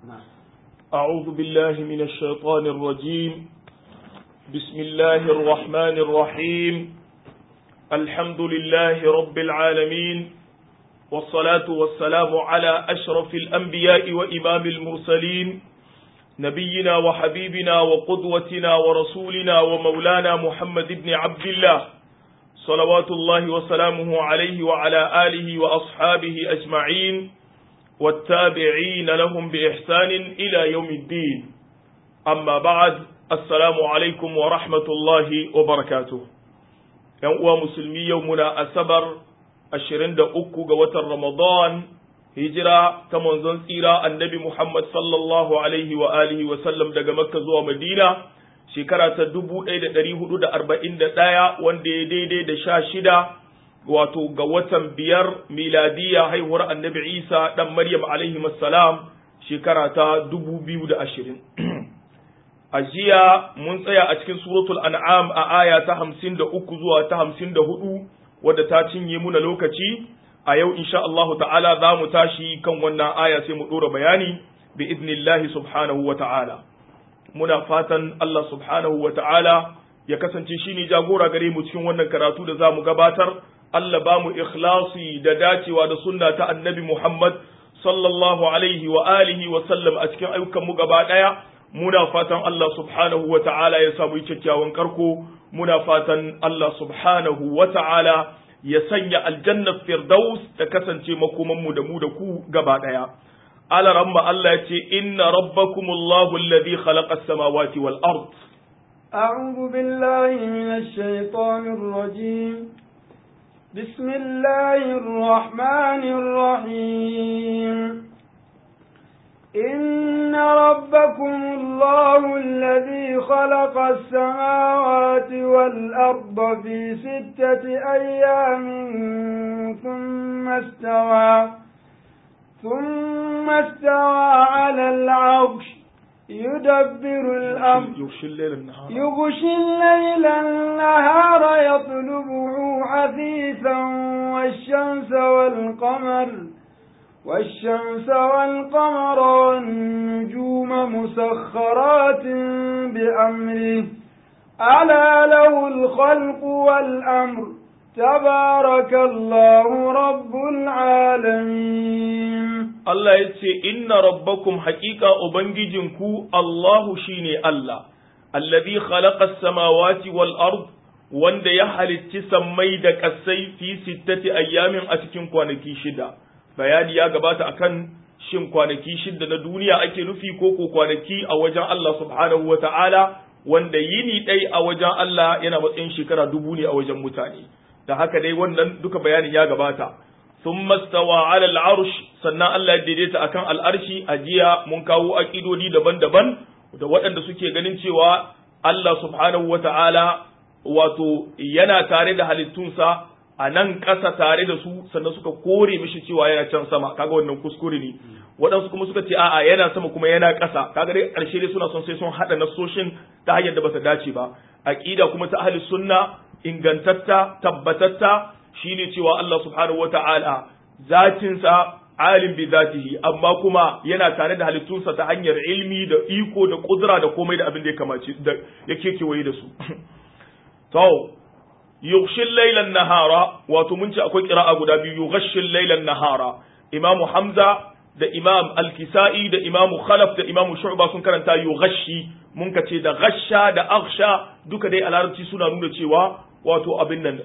أعوذ بالله من الشيطان الرجيم بسم الله الرحمن الرحيم الحمد لله رب العالمين والصلاة والسلام على أشرف الأنبياء وإمام المرسلين نبينا وحبيبنا وقدوتنا ورسولنا ومولانا محمد بن عبد الله صلوات الله وسلامه عليه وعلى آله وأصحابه أجمعين والتابعين لهم بإحسان إلى يوم الدين أما بعد السلام عليكم ورحمة الله وبركاته يوم مسلمي يومنا أسبر أشرين دا أكو قوة رمضان هجرة كما زنسيرا النبي محمد صلى الله عليه وآله وسلم دا مكة زوى مدينة shekara ta dubu ɗaya da ɗari hudu da arba'in da ɗaya wanda ya daidai da sha shida wato ga watan biyar miladiya haihuwar annabi isa ɗan maryam alaihi salam shekara ta dubu biyu da ashirin a jiya mun tsaya a cikin suratul an'am a aya ta hamsin da uku zuwa ta hamsin da hudu wadda ta cinye muna lokaci a yau insha Allah ta'ala za mu tashi kan wannan aya sai mu ɗora bayani bi idnillahi subhanahu wa ta'ala muna fatan Allah subhanahu wa ta'ala ya kasance shi ne jagora gare mu cikin wannan karatu da za mu gabatar, Allah ba mu ikhlasi da dacewa da sunna ta annabi Muhammad sallallahu alaihi wa alihi wa sallam a cikin ayyukanmu gaba ɗaya, muna fatan Allah subhanahu wa ta'ala ya samu kyakkyawan karko, muna fatan Allah subhanahu wa ta'ala ya sanya aljannar firdaus ta kasance makomanmu da mu da ku gaba ɗaya. على رم الله إن ربكم الله الذي خلق السماوات والأرض أعوذ بالله من الشيطان الرجيم بسم الله الرحمن الرحيم إن ربكم الله الذي خلق السماوات والأرض في ستة أيام ثم استوى ثم استوى على العرش يدبر الأمر يغشي الليل النهار يغشي الليل النهار يطلبه حثيثا والشمس والقمر والشمس والقمر والنجوم مسخرات بأمره ألا له الخلق والأمر تبارك الله رب العالمين Allah ya ce, Inna rabbakum haƙiƙa Ubangijinku Allahu shi ne Allah, allazi khalaqa samawati wal ard wanda ya halicci sammai da ƙasai fi sittati ayyamin a cikin kwanaki shida. Bayani ya gabata akan shin kwanaki shida na duniya ake nufi ko ko kwanaki a wajen Allah subhanahu wa ta'ala wanda yini ɗai a wajen Allah yana matsayin shekara dubu ne a wajen mutane. Da haka dai wannan duka bayanin ya gabata. ثم استوى على العرش sannan Allah ya daidaita akan al'arshi a jiya mun kawo aƙidodi daban-daban da waɗanda suke ganin cewa Allah subhanahu wa ta'ala wato yana tare da halittunsa a nan ƙasa tare da su sannan suka kore mishi cewa yana can sama kaga wannan kuskure ne waɗansu kuma suka ce a'a yana sama kuma yana ƙasa kaga dai ƙarshe dai suna son sai sun haɗa nasoshin ta hanyar da ba ta dace ba aƙida kuma ta ahli sunna ingantatta tabbatatta shine cewa Allah subhanahu wata'ala zatinsa alim bi zatihi amma kuma yana tare da halittunsa ta hanyar ilmi da iko da kudura da komai da abin da ya kamace da yake kewaye da su to yughshil laylan nahara wato mun ce akwai qira'a guda biyu yughshil laylan nahara imam hamza da imam al-kisai da imam khalaf da imam shu'ba sun karanta yughshi mun ka ce da ghasha da aghsha duka dai a larabci suna nuna cewa wato abin nan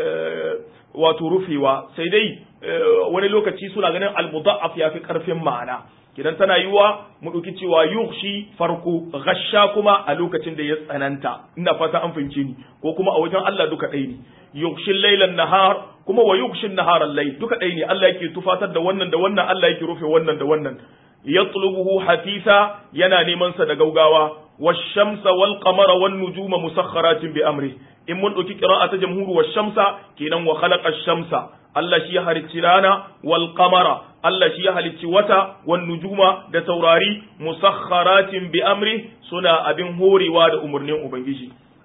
wato rufewa sai dai wani lokaci suna ganin al-mudha'af yafi karfin ma'ana kidan tana yiwa mu dauki cewa yughshi farko ghasha kuma a lokacin da ya tsananta ina fata an fahimce ni ko kuma a wajen Allah duka ɗaya ne yughshi laylan nahar kuma wa yughshi nahar al-layl duka ɗaya ne Allah yake tufatar da wannan da wannan Allah yake rufe wannan da wannan yatlubuhu hafisa yana neman sa da gaugawa والشمس والقمر والنجوم مسخرات بأمره in mun ɗauki ƙira'a ta jamhuru wa shamsa kenan wa khalaqa shamsa Allah shi ya halicci rana wal qamara Allah shi ya halicci wata wan nujuma da taurari musakharatin bi amri suna abin horewa da umarnin ubangiji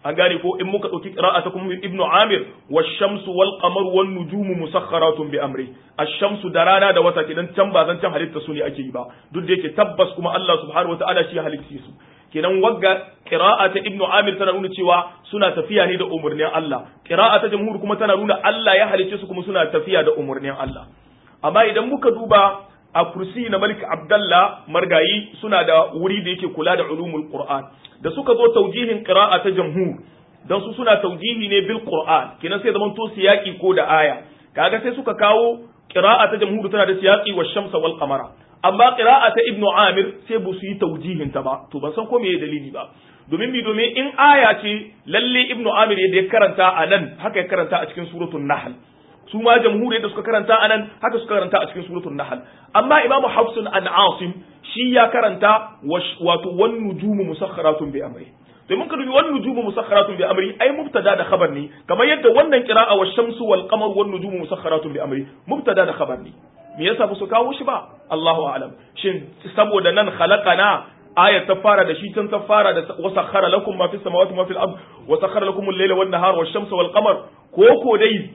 an gane ko in muka dauki qira'ata kuma ibnu amir wash-shamsu wal qamaru wan nujumu musakharatun bi amri ash-shamsu da rana da wata kidan can ba zan can halitta su ne ake yi ba duk da yake tabbas kuma Allah subhanahu wataala shi halitta su kenan wagga qira'ata ibnu amir tana nuna cewa suna tafiya ne da umurnin Allah qira'ata jamhur kuma tana nuna Allah ya halicce su kuma suna tafiya da umurnin Allah amma idan muka duba a kursi na Malik Abdallah Margayi suna da wuri da yake kula da ulumul Qur'an da suka zo taujihin qira'a ta jamhur dan su suna taujihi ne bil Qur'an kenan sai zaman to siyaki ko da aya kaga sai suka kawo qira'a ta jamhur tana da siyaki wa shamsa wal qamara amma qira'a ta Ibn Amir sai bu su yi taujihin ta ba to ban san ko meye dalili ba domin mi domin in aya ce lalle Ibn Amir yadda ya karanta a nan haka ya karanta a cikin suratul Nahl su ma jamhuriyar da suka karanta anan haka suka karanta a cikin suratul nahl amma imamu hafsun an asim shi ya karanta wato wan nujumu musakharatun bi amri to mun ka dubi wan nujumu musakharatun bi amri ai mubtada da khabar ne kamar yadda wannan qira'a wa shamsu wal qamar wan nujumu musakharatun bi amri mubtada da khabar ne me yasa ba su kawo shi ba Allahu a'lam shin saboda nan khalaqana ayat ta fara da shi tun ta fara da wasakhara lakum ma fis samawati ma fil ard wasakhara lakum al-layla wan nahara wash shamsa wal qamar ko ko dai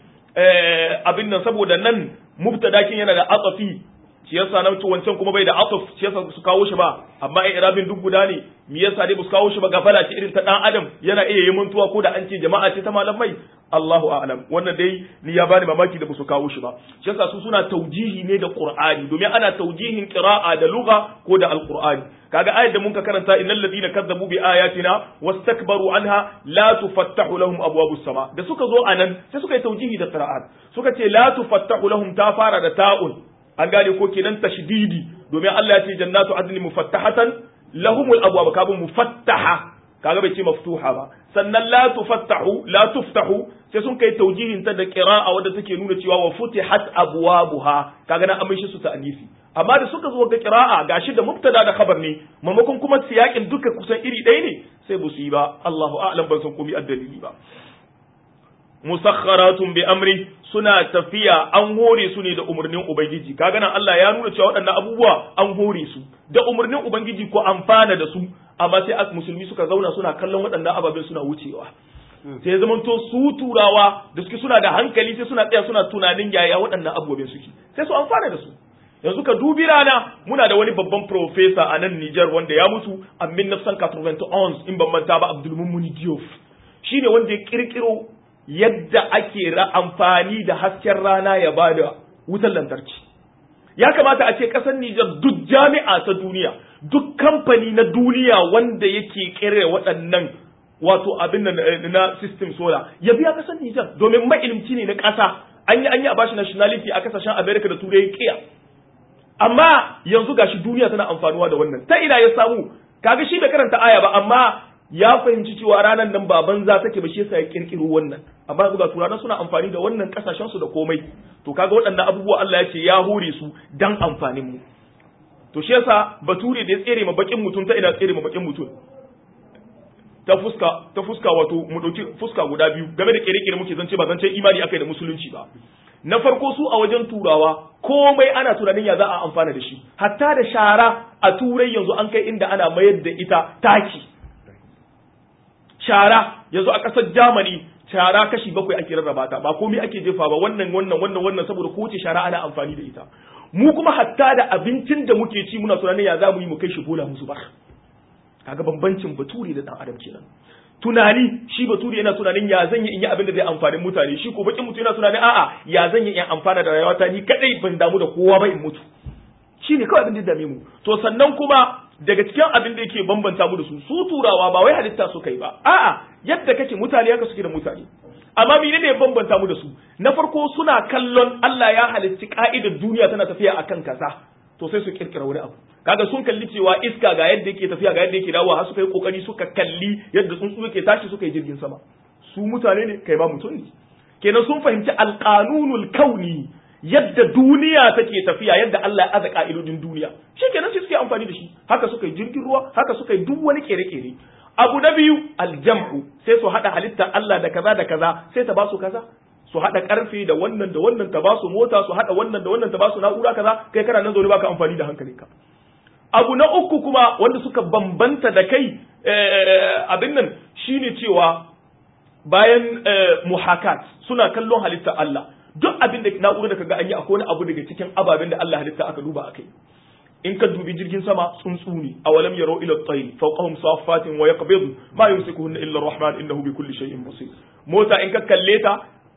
abin nan saboda nan mubtadakin yana da atafi shi yasa nan to wancan kuma bai da ataf shi yasa su kawo shi ba amma ai irabin duk guda ne me yasa dai ba su kawo shi ba gafala ce irin ta dan adam yana iya yi mantuwa ko da an ce jama'a ce ta malamai Allahu a'lam wannan dai ni ya bani mamaki da ba su kawo shi ba shi yasa su suna taujihi ne da Qur'ani domin ana taujihin qira'a da lugha ko da alqur'ani kaga ayat da mun ka karanta innal ladina kazzabu bi ayatina wastakbaru anha la tufattahu lahum abwabus sama da suka zo anan sai suka yi taujihi da qira'at suka ce la tufattahu lahum ta fara da ta'un an gane ko kenan tashdidi domin Allah ya ce jannatu adni mufattahatan lahumul abwab kabun mufattaha kaga bai ce maftuha ba sannan la tufattahu la tuftahu sai sun kai taujihin ta da qira'a wadda take nuna cewa wa futihat abwabuha kaga na amishi su ta anisi amma da suka zo ga qira'a gashi da mubtada da khabar ne mamakon kuma siyakin duka kusan iri ɗaya ne sai bu su yi ba Allahu a'lam ban san komai addalili ba musakharatun bi amri suna tafiya an hore su ne da umarnin ubangiji kaga nan Allah ya nuna cewa waɗannan abubuwa an hore su da umarnin ubangiji ko amfana da su amma sai as musulmi suka zauna suna kallon waɗannan ababen suna wucewa sai zaman to su turawa da suke suna da hankali sai suna tsaya suna tunanin yaya waɗannan abubuwan suke sai su amfana da su yanzu ka dubi rana muna da wani babban professor a nan Niger wanda ya mutu a 1991 in ban manta ba Abdul Mummuni Diouf shine wanda ya kirkiro yadda ake amfani da hasken rana ya bada wutar lantarki ya kamata a ce ƙasar Nijar duk jami'a ta duniya duk kamfani na duniya wanda yake kere waɗannan wato abin na system solar ya biya ƙasar Nijar domin mailimci ne na ƙasa an yi an yi a bashi nationality a kasashen America da Turai kiya amma yanzu gashi duniya tana amfanuwa da wannan ta ina ya samu kaga shi da karanta aya ba amma ya fahimci cewa ranar nan ba banza take ba shi yasa ya kirkiro wannan amma yanzu ga turawa suna amfani da wannan kasashen su da komai to kaga waɗannan abubuwa Allah ya ce ya hore su dan amfanin mu to shi yasa bature da ya tsere ma bakin mutum ta ina tsere ma bakin mutum ta fuska ta fuska wato mu dauki fuska guda biyu game da kere-kere muke zance ba zance imani akai da musulunci ba na farko su a wajen turawa komai ana tunanin ya za a amfana da shi hatta da shara a turai yanzu an kai inda ana mayar da ita taki shara yanzu a ƙasar Germany shara kashi bakwai ake rarraba ta ba komai ake jefa ba wannan wannan wannan wannan saboda kowace shara ana amfani da ita mu kuma hatta da abincin da muke ci muna tunanin ya za mu yi mu kai shi bola musu ba kaga bambancin bature da dan adam kenan tunani shi bature yana tunanin ya zan yi in yi abin da zai amfani mutane shi ko bakin mutum yana tunanin a'a ya zan yi in amfana da rayuwata ni kadai ban damu da kowa ba in mutu shine kawai abin da dame mu to sannan kuma daga cikin abin da yake bambanta mu da su su turawa ba wai halitta su kai ba a'a yadda kake mutane haka suke da mutane amma menene ya bambanta mu da su na farko suna kallon Allah ya halicci ka'idar duniya tana tafiya akan kaza to sai su kirkira wani abu kaga sun kalli cewa iska ga yadda yake tafiya ga yadda yake dawowa har suka yi kokari suka kalli yadda tsuntsu yake tashi suka yi jirgin sama su mutane ne kai ba mutum ne kenan sun fahimci alqanunul kauni yadda duniya take tafiya yadda Allah ya aza ka'idodin duniya shi kenan sai suke amfani da shi haka suka yi jirgin ruwa haka suka yi duk wani kere-kere abu na biyu aljam'u sai su hada halitta Allah da kaza da kaza sai ta ba su kaza su hada karfe da wannan da wannan ta ba su mota su hada wannan da wannan ta ba su na'ura kaza kai kana nan zaune baka amfani da hankalinka abu na uku kuma wanda suka bambanta da kai abin nan shine cewa bayan muhakat suna kallon halitta Allah duk abin da na'urar da kaga an yi akwai wani abu daga cikin ababen da Allah halitta aka duba akai in ka dubi jirgin sama tsuntsu ne awalam yaro ila at-tayr fawqahum saffatin wa yaqbidu ma yumsikuhunna illa ar-rahman innahu bi kulli shay'in basir mota in ka kalle ta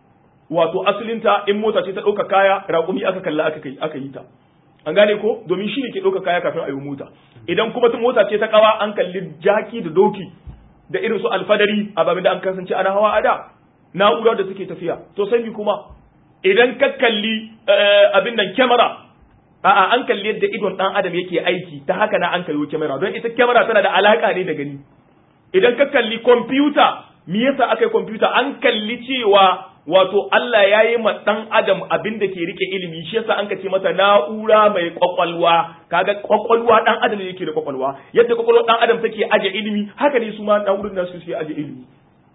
wato asalinta in mota ce ta ɗauka kaya raƙumi aka kalla aka kai aka yi ta an gane ko domin shi ne ke ɗauka kaya kafin a yi mota idan kuma ta mota ce ta kawa an kalli jaki da doki da irin su alfadari a babin da an kasance ana hawa a da na'ura da suke tafiya to sai kuma idan ka kalli abin nan kyamara a'a an kalli yadda idon dan adam yake aiki ta haka na an kayo kyamara don ita kyamara tana da alaka ne da gani idan ka kalli kwamfuta me yasa aka yi kwamfuta an kalli cewa wato Allah ya yi ma ɗan adam abin da ke rike ilimi shi yasa an ka ce mata na'ura mai kwakwalwa kaga kwakwalwa ɗan adam ne yake da kwakwalwa yadda kwakwalwa ɗan adam take aje ilimi haka ne su ma na'urar nasu suke aje ilimi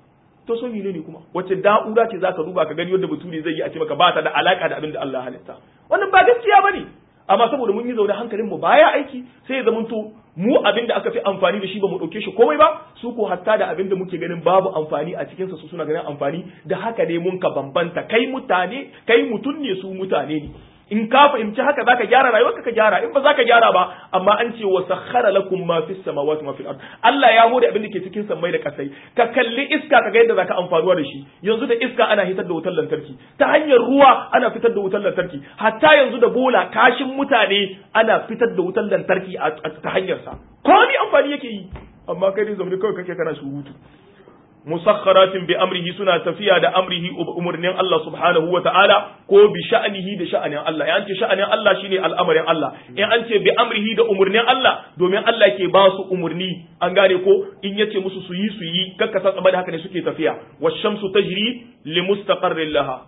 to so ne ne kuma wace na'ura ce zaka duba ka gani yadda bature zai yi a ce maka ba ta da alaka da abin da Allah halitta wannan ba gaskiya bane amma saboda mun yi zaune hankalin mu baya aiki sai ya zamanto mu abin da aka fi amfani da shi ba mu ɗauke shi komai ba su ko hatta da abin da muke ganin babu amfani a cikinsa su suna ganin amfani da haka ne mun ka bambanta kai mutane kai mutum ne su mutane ne in ka fahimci haka zaka gyara rayuwarka ka gyara in ba zaka gyara ba amma an ce wa sakhara lakum ma fis samawati ma fil ard Allah ya hore abin da ke cikin sammai da kasai ka kalli iska ka ga yadda zaka amfanuwa da shi yanzu da iska ana hitar da wutar lantarki ta hanyar ruwa ana fitar da wutar lantarki hatta yanzu da bola kashin mutane ana fitar da wutar lantarki ta hanyar sa ko ni amfani yake yi amma kai ne zaune kawai kake kana surutu musakharatin bi amrihi suna tafiya da amrihi umurnin Allah subhanahu wa ta'ala ko bi sha'anihi da sha'anin Allah ya ce sha'anin Allah shine al'amarin Allah in an ce bi amrihi da umurnin Allah domin Allah ke ba su umurni an gane ko in yace musu su yi su yi kakka san da haka ne suke tafiya wash-shamsu tajri li mustaqarrin laha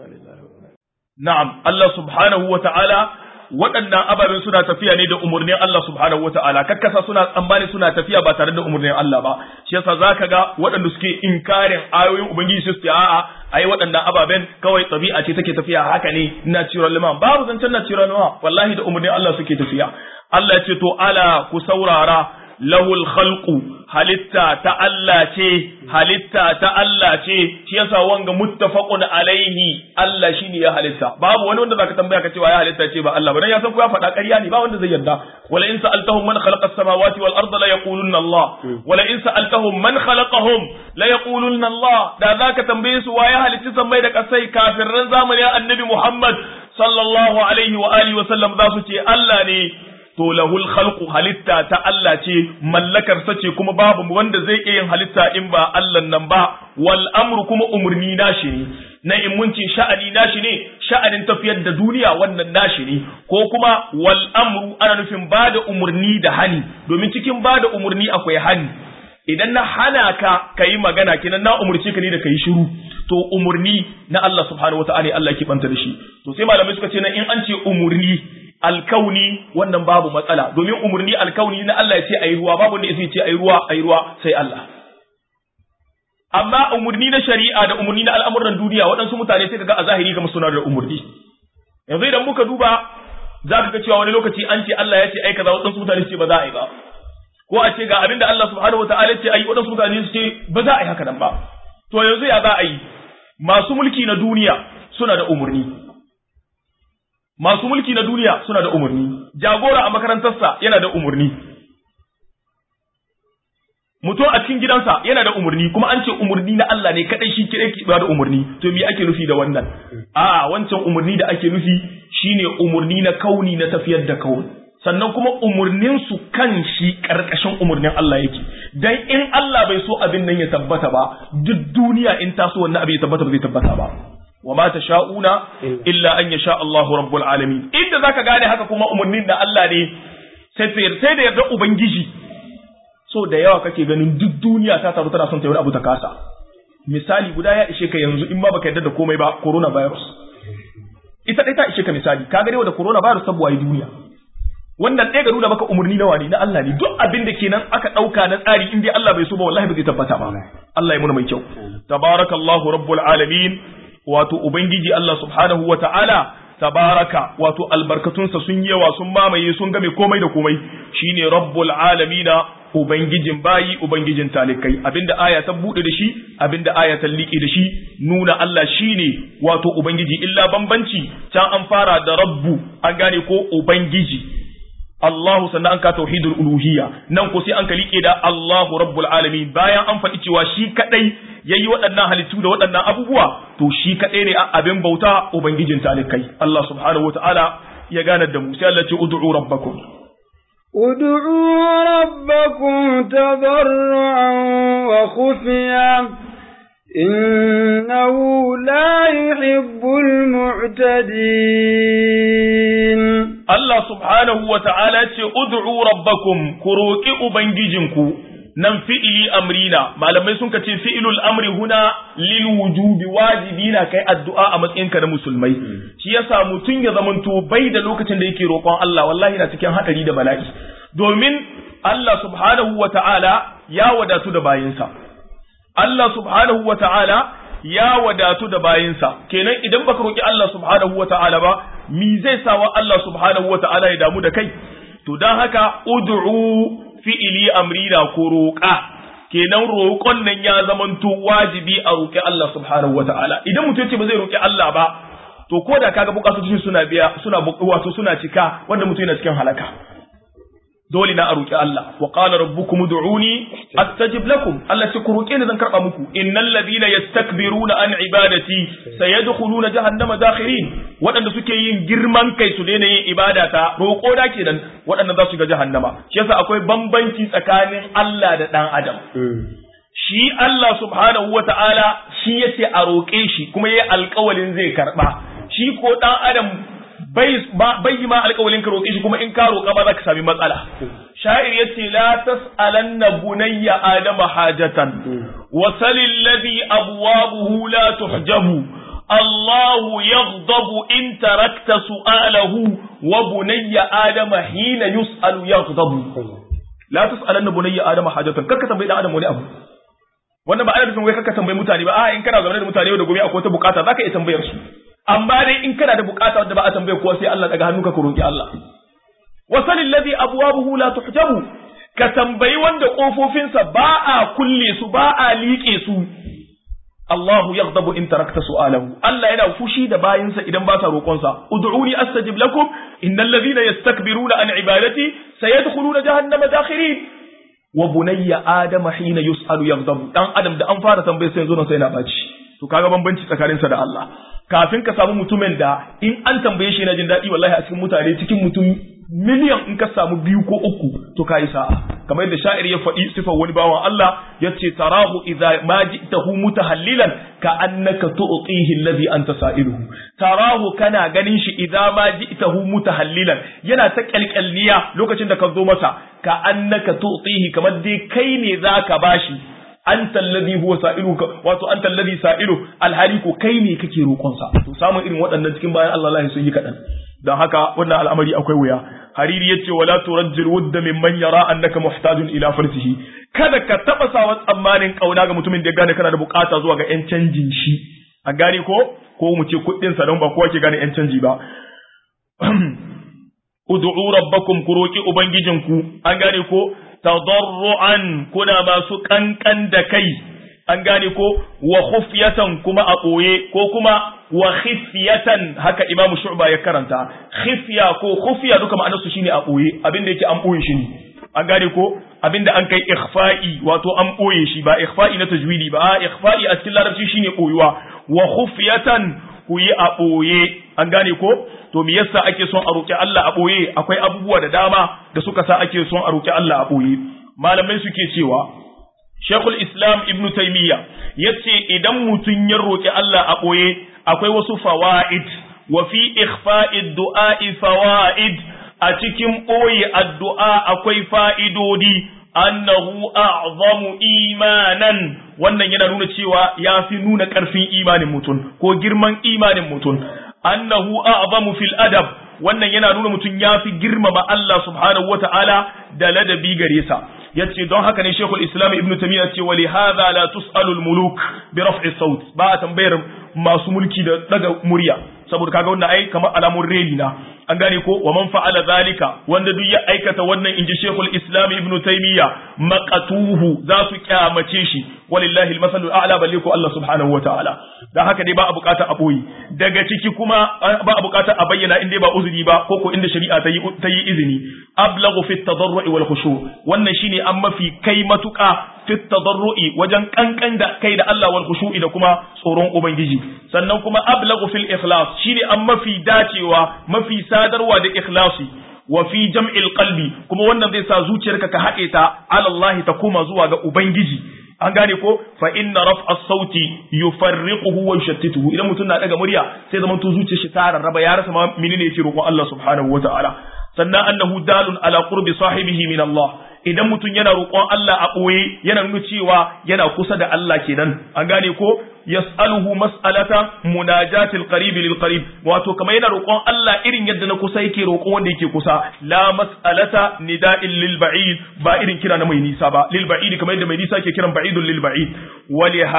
na'am Allah subhanahu wa ta'ala waɗannan ababen suna tafiya ne da umarnin Allah subhanahu wa ta'ala kakkasa suna tsammani suna tafiya ba tare da umarnin Allah ba shi yasa zaka ga waɗanda suke inkarin ayoyin ubangiji su ce a'a ai waɗannan ababen kawai tabi'a ce take tafiya haka ne natural liman babu zancen natural liman wallahi da umarnin Allah suke tafiya Allah ya ce to ala ku saurara lahul khalqu halitta ta Allah ce halitta ta Allah ce shi yasa wanga muttafaqun alaihi Allah shine ya halitta babu wani wanda zaka tambaya ka cewa ya halitta ce ba Allah ba dan ya san ko ya faɗa ƙarya ne ba wanda zai yarda wala in sa'altahum man khalaqa as-samawati wal arda la yaqulunna Allah wala in sa'altahum man khalaqahum la yaqulunna Allah da zaka tambaye su waye halitta sammai da kasai kafirran zamanin annabi Muhammad sallallahu alaihi wa alihi wa sallam za su ce Allah ne to lahul khalqu halitta ta Allah ce mallakar sa ce kuma babu wanda zai iya yin halitta in ba Allah nan ba wal amru kuma umurni nashi ne na in mun ce sha'ani nashi ne sha'anin tafiyar da duniya wannan nashi ne ko kuma wal amru ana nufin bada umurni da hani domin cikin bada umurni akwai hani idan na hana ka kayi magana kenan na umurce ka ne da kayi shiru to umurni na Allah subhanahu wataala Allah ke banta da shi to sai malamai suka ce na in an ce umurni alkauni wannan babu matsala domin umurni alkauni na Allah ya ce ayi ruwa babu wanda ya ce ayi ruwa ayi ruwa sai Allah amma umurni na shari'a da umurni na al'amuran duniya waɗansu mutane sai kaga a zahiri kamar suna da umurni yanzu idan muka duba za ka ga cewa wani lokaci an ce Allah ya ce ai kaza waɗansu mutane su ce ba za a yi ba ko a ce ga abin da Allah subhanahu wataala ya ce ayi waɗansu mutane su ce ba za a yi haka nan ba to yanzu ya za a yi masu mulki na duniya suna da umurni masu mulki na duniya suna da umarni jagora a makarantarsa yana da umarni mutum a cikin gidansa yana da umarni kuma an ce umarni na Allah ne kadai shi kire ki ba da umarni to me ake nufi da wannan a wancan umarni da ake nufi shine umarni na kauni na tafiyar da kauni sannan kuma umarnin su kan shi karkashin umarnin Allah yake dan in Allah bai so abin nan ya tabbata ba duk duniya in taso wannan abin ya tabbata ba zai tabbata ba وما تشاءون إلا أن يشاء الله رب العالمين إذا ذاك gane haka kuma umarnin da Allah ne sai sai da yarda ubangiji so da yawa kake ganin duk duniya ta taru tana son ta yi abu ta kasa misali guda ya ishe ka yanzu in ma baka yarda da komai ba corona virus ita dai ta ishe ka misali ka ga da corona virus sabuwa yi duniya wannan ɗaya ga nuna maka umarni na wani na Allah ne duk abin da kenan aka ɗauka na tsari in dai Allah bai so ba wallahi ba zai tabbata ba Allah ya muna mai kyau tabarakallahu rabbul alamin wato Ubangiji Allah subhanahu wa ta'ala, tabaraka wato albarkatunsa sun yawa sun mamaye sun game komai da komai, shi ne rabbul alamina ubangijin bayi ubangijin talikai abinda aya ta bude da shi abinda aya ta liƙe da shi nuna Allah shine wato ubangiji illa bambanci can an fara da rabbu an gane ko ubangiji Allahu sannan an ka tauhidul uluhiyya nan ko sai an ka liƙe da Allahu rabbul alamin bayan an faɗi cewa shi kadai yayi waɗannan halittu da waɗannan abubuwa to shi kadai ne abin bauta ubangijin talikai Allah subhanahu wataala ya ganar da mu sai Allah ce ud'u rabbakum ادعوا ربكم تضرعا وخفيا إنه لا يحب المعتدين Allah subhanahu wa ta'ala ce, Ud'u rabbakum ku roƙi Ubangijinku, nan fi'ili amrina, malamai sun ce fi'ilul amri huna lil wujubi wajibi na kai addu'a a matsayinka na musulmai. Shi yasa mutum ya zamanto bai da lokacin da yake roƙon Allah, wallahi na cikin haɗari da bala'i. Domin Allah subhanahu wa ta'ala ya wadatu da bayinsa. Allah subhanahu wa ta'ala ya wadatu da bayinsa kenan idan baka roki Allah subhanahu wata'ala ba mi zai sawa Allah subhanahu wata'ala ya damu da kai to dan haka ud'u fi'ili amrina ko roƙa kenan roƙon nan ya zamanto wajibi a roƙi Allah subhanahu wata'ala idan mutum ce ba zai roƙi Allah ba to ko da kaga bukatocin suna biya suna wato suna cika wanda mutum yana cikin halaka dole na a roƙi Allah wa qala rabbukum ud'uni astajib lakum Allah ce ku roƙe ni zan karba muku innal ladina yastakbiruna an ibadati sayadkhuluna jahannama dakhirin waɗanda suke yin girman kai su daina yin ibada ta roƙo da kenan waɗanda za su ga jahannama shi yasa akwai bambanci tsakanin Allah da ɗan adam shi Allah subhanahu wata'ala shi yace a roƙe shi kuma yayi alƙawalin zai karba shi ko ɗan adam bai yi ma alƙawalin ka roƙe shi kuma in ka roƙa ba za ka sami matsala sha'ir yace la tas'alanna bunayya adama hajatan wa salil ladhi abwabuhu la tuhjabu الله يغضب إن تركت سؤاله وبني آدم حين يسأل يغضب لا تسألن بني آدم حاجة كك تنبي آدم وني أبو wannan ba ana nufin wai kaka tambayi mutane ba a in kana zaune da mutane yau da gobe akwai wata bukata zaka iya tambayar su amma dai in kana da bukata wadda ba a tambaye kowa sai Allah daga hannuka ka roki Allah wasal alladhi abwabuhu la tuhjabu ka tambayi wanda kofofinsa ba a kulle su ba a liƙe su Allahu yaghdabu in tarakta su'alahu Allah yana fushi da bayinsa idan ba sa roƙonsa ud'uni astajib lakum innal ladhina yastakbiruna an ibadati sayadkhuluna jahannama dakhirin wa bunayya adama hina yus'alu yaghdabu dan adam da an fara tambayar sai yanzu nan sai na baci to kaga bambanci tsakaninsa da Allah kafin ka samu mutumin da in an tambaye shi yana jin daɗi wallahi a cikin mutane cikin mutum miliyan in ka samu biyu ko uku to ka yi sa'a kamar yadda sha'ir ya faɗi sifar wani bawan Allah ya ce tarahu idza ma ji'tahu mutahallilan ka annaka tu'tihi alladhi anta sa'iluhu tarahu kana ganin shi idza ma ji'tahu mutahallilan yana ta kalkalniya lokacin da ka zo masa ka annaka tu'tihi kamar dai kai ne zaka bashi anta alladhi huwa sa'iluka wato anta alladhi sa'ilu alhali ko kai ne kake roƙon sa to samun irin waɗannan cikin bayan Allah Allah sun yi kaɗan don haka wannan al'amari akwai wuya hariri yace wala turajjil wudda mimman yara annaka muhtajun ila farsihi kada ka taba sawa tsammanin kauna ga mutumin da ya gane kana da bukata zuwa ga yan canjin shi a gane ko ko mu ce kuɗin sa don ba kowa ke gane yan canji ba ud'u rabbakum ku roki ubangijinku an gane ko tadarruan kuna masu kankan da kai an gane ko wa khufyatan kuma a ɓoye ko kuma wa khifyatan haka imam shu'ba ya karanta khifya ko khufya duka ma'anar su shine a ɓoye abinda yake an ɓoye shi ne an gane ko abinda an kai ikhfa'i wato an ɓoye shi ba ikhfa'i na tajwidi ba a ikhfa'i a cikin larabci shine ɓoyuwa wa khufyatan ku yi a ɓoye an gane ko to me yasa ake son a roƙi Allah a ɓoye akwai abubuwa da dama da suka sa ake son a roƙi Allah a ɓoye malamai suke cewa Sheikhul Islam Ibn Taymiyyah yace idan mutum ya roƙi Allah a ɓoye akwai wasu fawaid wa fi ikhfa'id du'a'i fawaid a cikin ɓoye addu'a akwai fa'idodi annahu a'zamu imanan wannan yana nuna cewa ya fi nuna ƙarfin imanin mutum ko girman imanin mutum annahu a'zamu fil adab wannan yana nuna mutum ya fi girmama Allah subhanahu wata'ala da ladabi gare sa yace don haka ne Sheikhul Islam Ibn Taymiyyah ce wali hadha la tusalu al muluk bi raf'i saut ba a tambayar masu mulki da daga murya saboda kaga wannan ai kamar alamun reli na an gane ko wa man fa'ala zalika wanda duk ya aikata wannan inji Sheikhul Islam Ibn Taymiyyah maqatuhu za su kyamace shi walillahi almasalul a'la balle ko Allah subhanahu wa ta'ala dan haka dai ba a bukata a boye daga ciki kuma ba a bukata a bayyana inda ba uzuri ba ko ko inda shari'a ta yi ta yi izini ablaghu fi tadarru'i wal khushu wannan shine an mafi kai matuka fi tadarru'i wajen kankan da kai da Allah wal khushu'i da kuma tsoron ubangiji sannan kuma ablaghu fil ikhlas shine an mafi dacewa mafi sadarwa da ikhlasi wa fi jam'il qalbi kuma wannan zai sa zuciyarka ka haɗe ta ala Allah ta koma zuwa ga ubangiji an gane ko fa inna raf'a sauti yufarriquhu wa yushattituhu idan mutum na daga murya sai zaman to zuciyar shi ta rarraba ya rasa ma menene yake roƙon Allah subhanahu wataala sannan annahu dalun ala qurbi sahibihi min Allah idan mutum yana roƙon Allah a ɓoye yana nuna cewa yana kusa da Allah kenan an gane ko yas'aluhu mas'alata munajatil qarib lil qarib wato kamar yana roƙon Allah irin yadda na kusa yake roƙon wanda yake kusa la mas'alata nida'il lil ba'id ba irin kira na mai nisa ba lil ba'id kamar yadda mai nisa ke kiran ba'idun lil ba'id waliha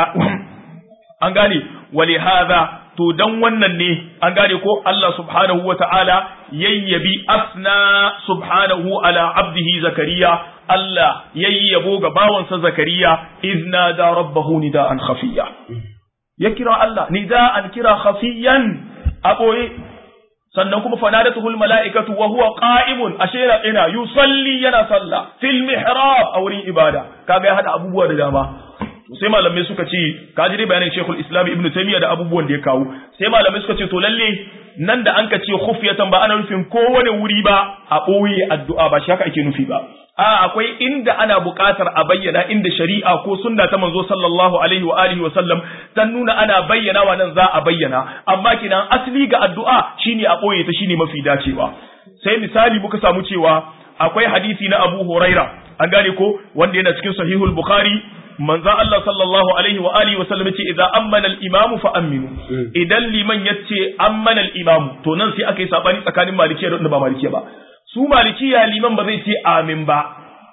an gane walihadha to dan wannan ne an gane ko Allah subhanahu wa ta'ala yayyabi asna subhanahu ala abdihi zakariya Allah yayyabo ga bawansa zakariya izna da rabbahu nida'an khafiya ya kira Allah nida'an kira khafiyan a boye sannan kuma fanadatuhul mala'ikatu wa huwa qa'imun ashe yana ina yusalli yana sallah fil mihrab a wurin ibada kaga ya hada abubuwa da dama sai malamai suka ce ka ji dai bayanin Sheikhul Islam Ibn Taymiyyah da abubuwan da ya kawo sai malamai suka ce to lalle nan da an ka ce khufyatan ba ana nufin kowane wuri ba a ɓoye addu'a ba shi haka ake nufi ba a akwai inda ana buƙatar a bayyana inda shari'a ko sunna ta manzo sallallahu alaihi wa alihi wa sallam ta nuna ana bayyana wa nan za a bayyana amma kinan asali ga addu'a shine a ɓoye ta shine mafi dacewa sai misali muka samu cewa akwai hadisi na Abu Huraira an gane ko wanda yana cikin sahihul Bukhari manzo Allah sallallahu alaihi wa alihi wa sallam yace idza ammana al-imam fa aminu idan liman yace ammana al-imam to nan sai aka yi sabani tsakanin malikiya da ba malikiya ba su malikiya liman ba zai ce amin ba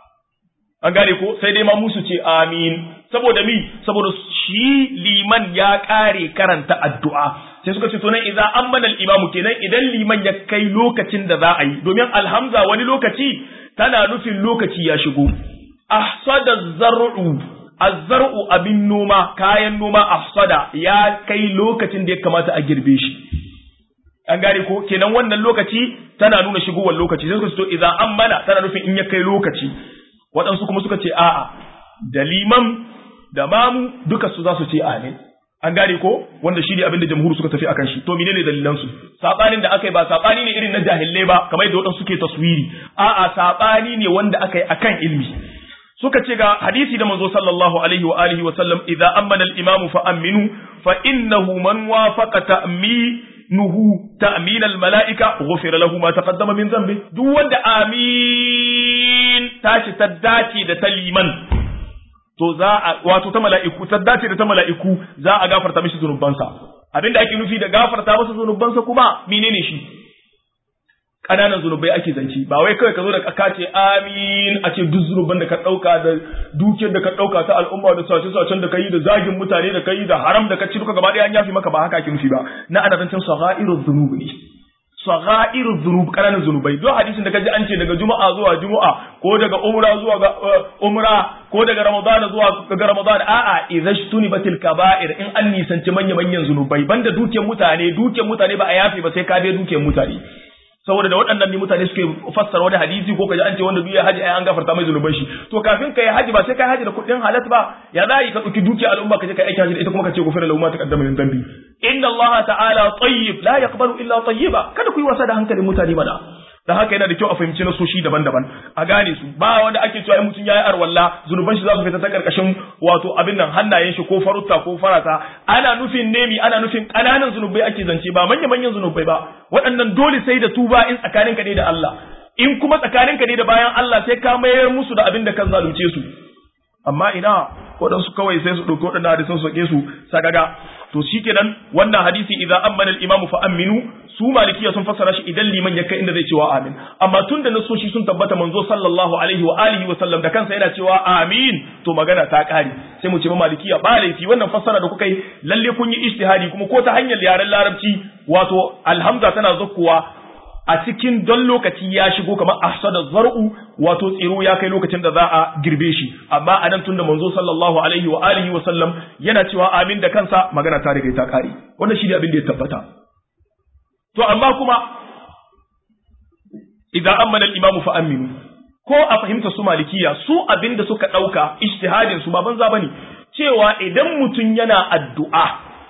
an gane ko sai dai ma musu ce amin saboda mi saboda shi liman ya kare karanta addu'a sai suka ce to nan idan ammana al-imam kenan idan liman ya kai lokacin da za a yi domin alhamza wani lokaci tana nufin lokaci ya shigo ahsada zar'u azzar'u abin noma kayan noma afsada ya kai lokacin da ya kamata a girbe shi an gane ko kenan wannan lokaci tana nuna shigowar lokaci sai suka ce to idan an mana tana nufin in ya kai lokaci waɗansu kuma suka ce a'a da liman da mamu duka su za su ce amin an gane ko wanda shi ne abin da jamhur suka tafi akan shi to menene dalilan su sabanin da aka yi ba sabani ne irin na jahilai ba kamar yadda waɗansu suke taswiri a'a sabani ne wanda aka yi akan ilmi suka ce ga hadisi da manzo sallallahu alaihi wa alihi wa sallam idza amana al-imam fa aminu fa innahu man wafaqa ta'minuhu ta'min al-mala'ika ghufira lahu ma taqaddama min dhanbi duk wanda amin tashi ta dace da ta liman to za a wato ta mala'iku ta dace da ta mala'iku za a gafarta mishi zunubansa abinda ake nufi da gafarta masa zunubansa kuma menene shi ƙananan zunubai ake zanci ba wai kawai ka zo da ka ce amin a ce duk zunuban da ka ɗauka da dukiyar da ka ɗauka ta al'umma da sace sacen da ka yi da zagin mutane da ka yi da haram da ka ci duka gaba ɗaya an yafi maka ba haka ake nufi ba na ana zancen sagha'irul zunubi ne sagha'irul zunub ƙananan zunubai duk hadisin da ka ji an ce daga juma'a zuwa juma'a ko daga umra zuwa ga umra ko daga ramadana zuwa ga ramadana a'a idhashtuni batil kaba'ir in an nisanci manya manyan zunubai banda dukiyar mutane dukiyar mutane ba a yafe ba sai ka biya dukiyar mutane saboda da waɗannan ne mutane suke fassara wani hadisi ko kaji an ce wanda duk ya haji ai an gafarta mai zunuban shi to kafin kai haji ba sai kai haji da kuɗin halat ba ya za ka ɗauki dukiya al'umma ka je kai aiki haji da ita kuma ka ce gufira lahu ma taqaddama min dhanbi inna allaha ta'ala tayyib la yaqbalu illa tayyiba kada ku yi wasa da hankalin mutane mana da haka yana da kyau a fahimci nasoshi daban-daban a gane su ba wanda ake cewa in mutum yayi arwalla zunuban shi za su fita ta karkashin wato abin nan hannayen shi ko farutta ko farata ana nufin nemi ana nufin ƙananan zunubai ake zance ba manya manyan zunubai ba waɗannan dole sai da tuba in tsakaninka ne da Allah in kuma tsakaninka ne da bayan Allah sai ka mayar musu da abin da ka zalunce su amma ina waɗansu kawai sai su ɗauki waɗannan hadisan su sake su sagaga to shikenan wannan hadisi idan ammana al-imamu fa aminu su malikiya sun fassara shi idan liman ya kai inda zai cewa amin amma tun da nasoshi sun tabbata manzo sallallahu alaihi wa alihi wa sallam da kansa yana cewa amin to magana ta kare sai mu ce ba malikiya ba laifi wannan fassara da kuka yi lalle kun yi ijtihadi kuma ko ta hanyar yaren larabci wato alhamza tana zakkuwa a cikin don lokaci ya shigo kamar ahsada zar'u wato tsiro ya kai lokacin da za a girbe shi amma anan tunda manzo sallallahu alaihi wa alihi wa sallam yana cewa amin da kansa magana ta riga ta kare wannan shi ne abin da ya tabbata to amma kuma idan amana al-imamu fa aminu ko a fahimta su malikiya su abin da suka dauka ijtihadin su ba banza bane cewa idan mutum yana addu'a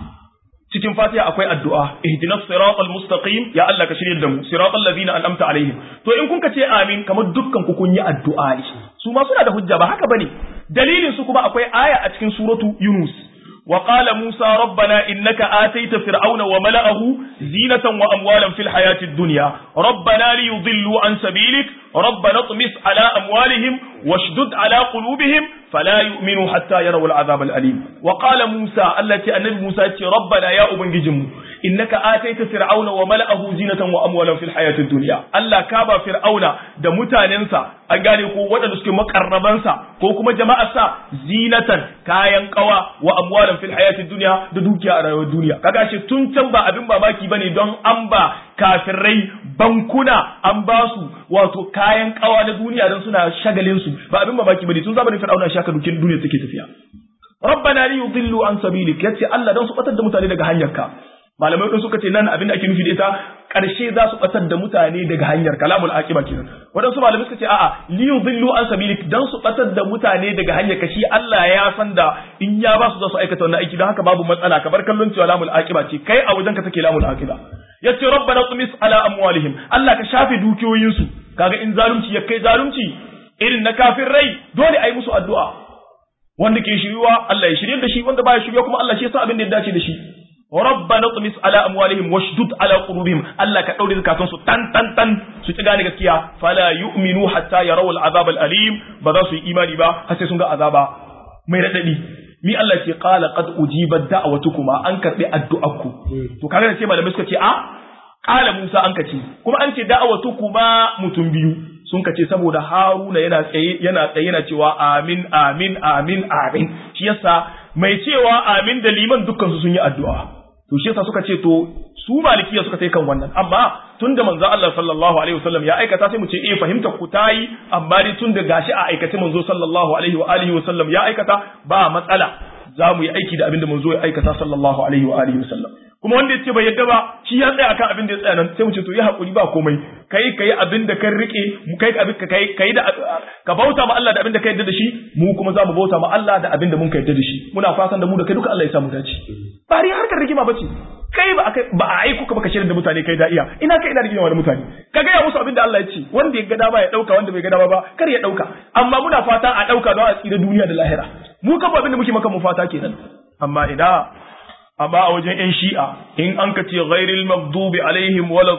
cikin fatiha akwai addu'a ihdinas siratal mustaqim ya Allah ka shirye da mu siratal ladina an'amta alaihim to in kun ka ce amin kamar dukkan ku kun yi addu'a ne su ma suna da hujja ba haka bane dalilin su kuma akwai aya a cikin suratu yunus وقال موسى ربنا إنك آتيت فرعون وملأه زينة وأموالا في الحياة الدنيا ربنا ليضلوا عن سبيلك ربنا اطمس على أموالهم واشدد على قلوبهم فلا يؤمنوا حتى يروا العذاب الأليم وقال موسى التي النبي موسى ربنا يا أبن جم إنك آتيت فرعون وملأه زينة وأموالا في الحياة الدنيا ألا كابا فرعون da mutanensa an gane ko waɗanda suke makarrabansa ko kuma jama'arsa zinatan kayan kawa wa amwalan fil hayatid dunya da dukiya a rayuwar duniya kaga shi tun can ba abin mamaki bane don an ba kafirai bankuna an ba su wato kayan kawa na duniya don suna shagalin su ba abin mamaki bane tun zamanin fir'auna shaka dukin duniya take tafiya rabbana li yudillu an sabilik yace Allah don su batar da mutane daga hanyarka malamai ɗin suka ce nan abin da ake nufi da ita ƙarshe za su ɓatar da mutane daga hanyar kalamul aqiba kenan waɗansu malamai suka ce a'a li yudhillu an sabilik dan su ɓatar da mutane daga hanyar kashi Allah ya san da in ya ba su za su aikata wannan aiki don haka babu matsala ka bar kallon cewa lamul aqiba ce kai a wajen ka take lamul aqiba yace rabbana tumis ala amwalihim Allah ka shafe dukiyoyinsu kaga in zalunci ya kai zalunci irin na kafin rai dole a yi musu addu'a wanda ke shiryuwa Allah ya shirye da shi wanda baya shiryuwa kuma Allah shi yasa abin da ya dace da shi rabbana tumis ala amwalihim washdud ala qulubihim Allah ka daure zakatun su tan tan tan su ci gane gaskiya fala yu'minu hatta yarawu al'azab al'alim ba za su yi imani ba har sai sun ga azaba mai radadi mi Allah ce qala qad ujibat da'watukuma an karbi addu'arku to kaga da ce malamai suka ce a qala Musa an kace kuma an ce da'watukuma mutum biyu sun kace saboda Haruna yana tsaye yana tsaye yana cewa amin amin amin amin shi yasa mai cewa amin da liman dukkan su sun yi addu'a to shi yasa suka ce to su malikiya suka sai kan wannan amma tunda manzo Allah sallallahu alaihi wasallam ya aikata sai mu ce eh fahimta ku tayi amma dai tunda gashi a aikace manzo sallallahu alaihi wa alihi wasallam ya aikata ba matsala za mu yi aiki da abin da manzo ya aikata sallallahu alaihi wa alihi wasallam kuma wanda yace bai yadda ba shi ya tsaya akan abin da ya tsaya nan sai mu ce to ya hakuri ba komai kai kai abin da kan rike mu kai abin ka kai kai da ka bauta ma Allah da abin da ka yadda da shi mu kuma za mu bauta ma Allah da abin da mun ka yadda da shi muna fatan da mu da kai duka Allah ya samu dace bari harkar rigima bace kai ba ba a aiko ka baka shirin da mutane kai da iya ina kai ina rigima da mutane ka ga ya musu abin da Allah ya ce wanda ya ga dama ya dauka wanda bai ga dama ba kar ya dauka amma muna fata a dauka don a tsira duniya da lahira mu kan abin da muke maka mu fata kenan amma ina amma a wajen ‘yan shi'a in an ka ce ghairil magdubi alaihim wala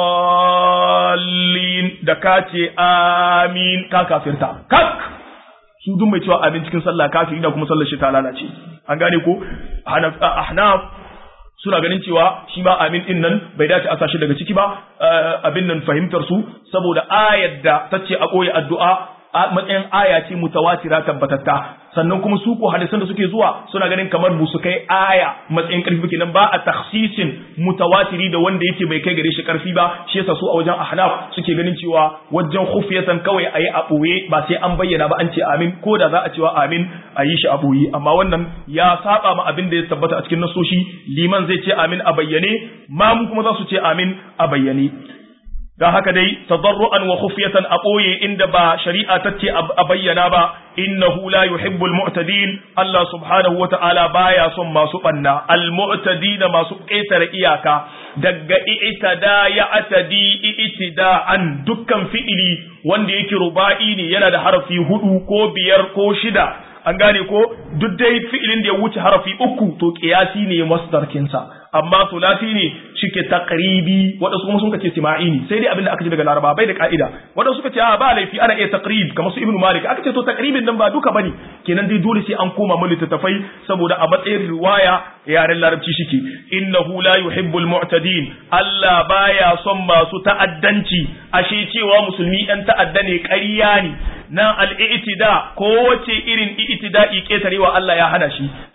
dallin da ka ce amin ka kafirta kak su duk mai cewa amin cikin sallah kafiri da kuma sallar shi ta lalace an gane ko ahnaf suna ganin cewa shi ma amin din nan bai dace a sashi daga ciki ba abin nan fahimtar su saboda ayar da ta ce a ɓoye addu'a matsayin aya ce mutawatira tabbatatta sannan kuma su ko hadisan da suke zuwa suna ganin kamar bu su kai aya matsayin karfi kenan ba a takhsisin mutawatiri da wanda yake bai kai gare shi karfi ba shi yasa su a wajen ahnaf suke ganin cewa wajen khufiyatan kawai ayi a boye ba sai an bayyana ba an ce amin ko da za a cewa amin a yi shi a boye amma wannan ya saba ma abin da ya tabbata a cikin nasoshi liman zai ce amin a bayyane mamu kuma za su ce amin a bayyane don haka dai tadarru'an wa khufyatan a ɓoye inda ba shari'a ta ce a bayyana ba innahu la yuhibbul mu'tadin Allah subhanahu wa ta'ala baya son masu banna al mu'tadina masu ƙetare iyaka daga i'tada ya atadi i'tida'an dukkan fi'ili wanda yake ruba'i ne yana da harafi hudu ko biyar ko shida an gane ko duk dai fi'ilin da ya wuce harafi uku to qiyasi ne masdarkinsa amma sulasi ne shike taqribi wadansu kuma sun kace sima'i ne sai dai abin da aka ji daga laraba bai da ka'ida wadansu suka ce a ba laifi ana iya taqrib kamar su ibnu malik aka ce to taqribin nan ba duka bane kenan dai dole sai an koma mu littattafai saboda a matsayin riwaya yaren larabci shike innahu la yuhibbul mu'tadin Allah baya son masu ta'addanci ashe cewa musulmi yan ta'adda ne ƙarya ne na al'itida ko wace irin i'tida'i ketarewa Allah ya hana shi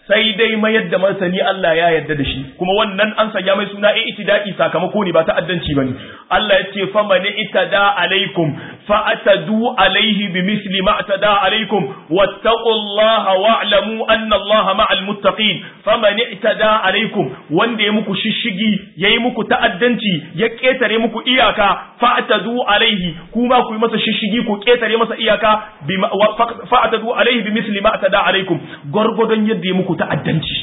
sai dai mayar da martani Allah ya yarda da shi kuma wannan an sanya mai suna e itidai sakamako ne ba ta'addanci bane Allah ya ce fa man itada alaikum fa atadu alaihi bimithli ma atada alaikum wattaqullaha wa'lamu anna Allaha ma'al muttaqin fa man itada alaikum wanda ya muku shishigi yayi muku ta'addanci ya ketare muku iyaka fa atadu alaihi kuma ku yi masa shishigi ku ketare masa iyaka fa atadu alaihi bimithli ma atada alaikum gurgudun yadda ya muku ta'addanci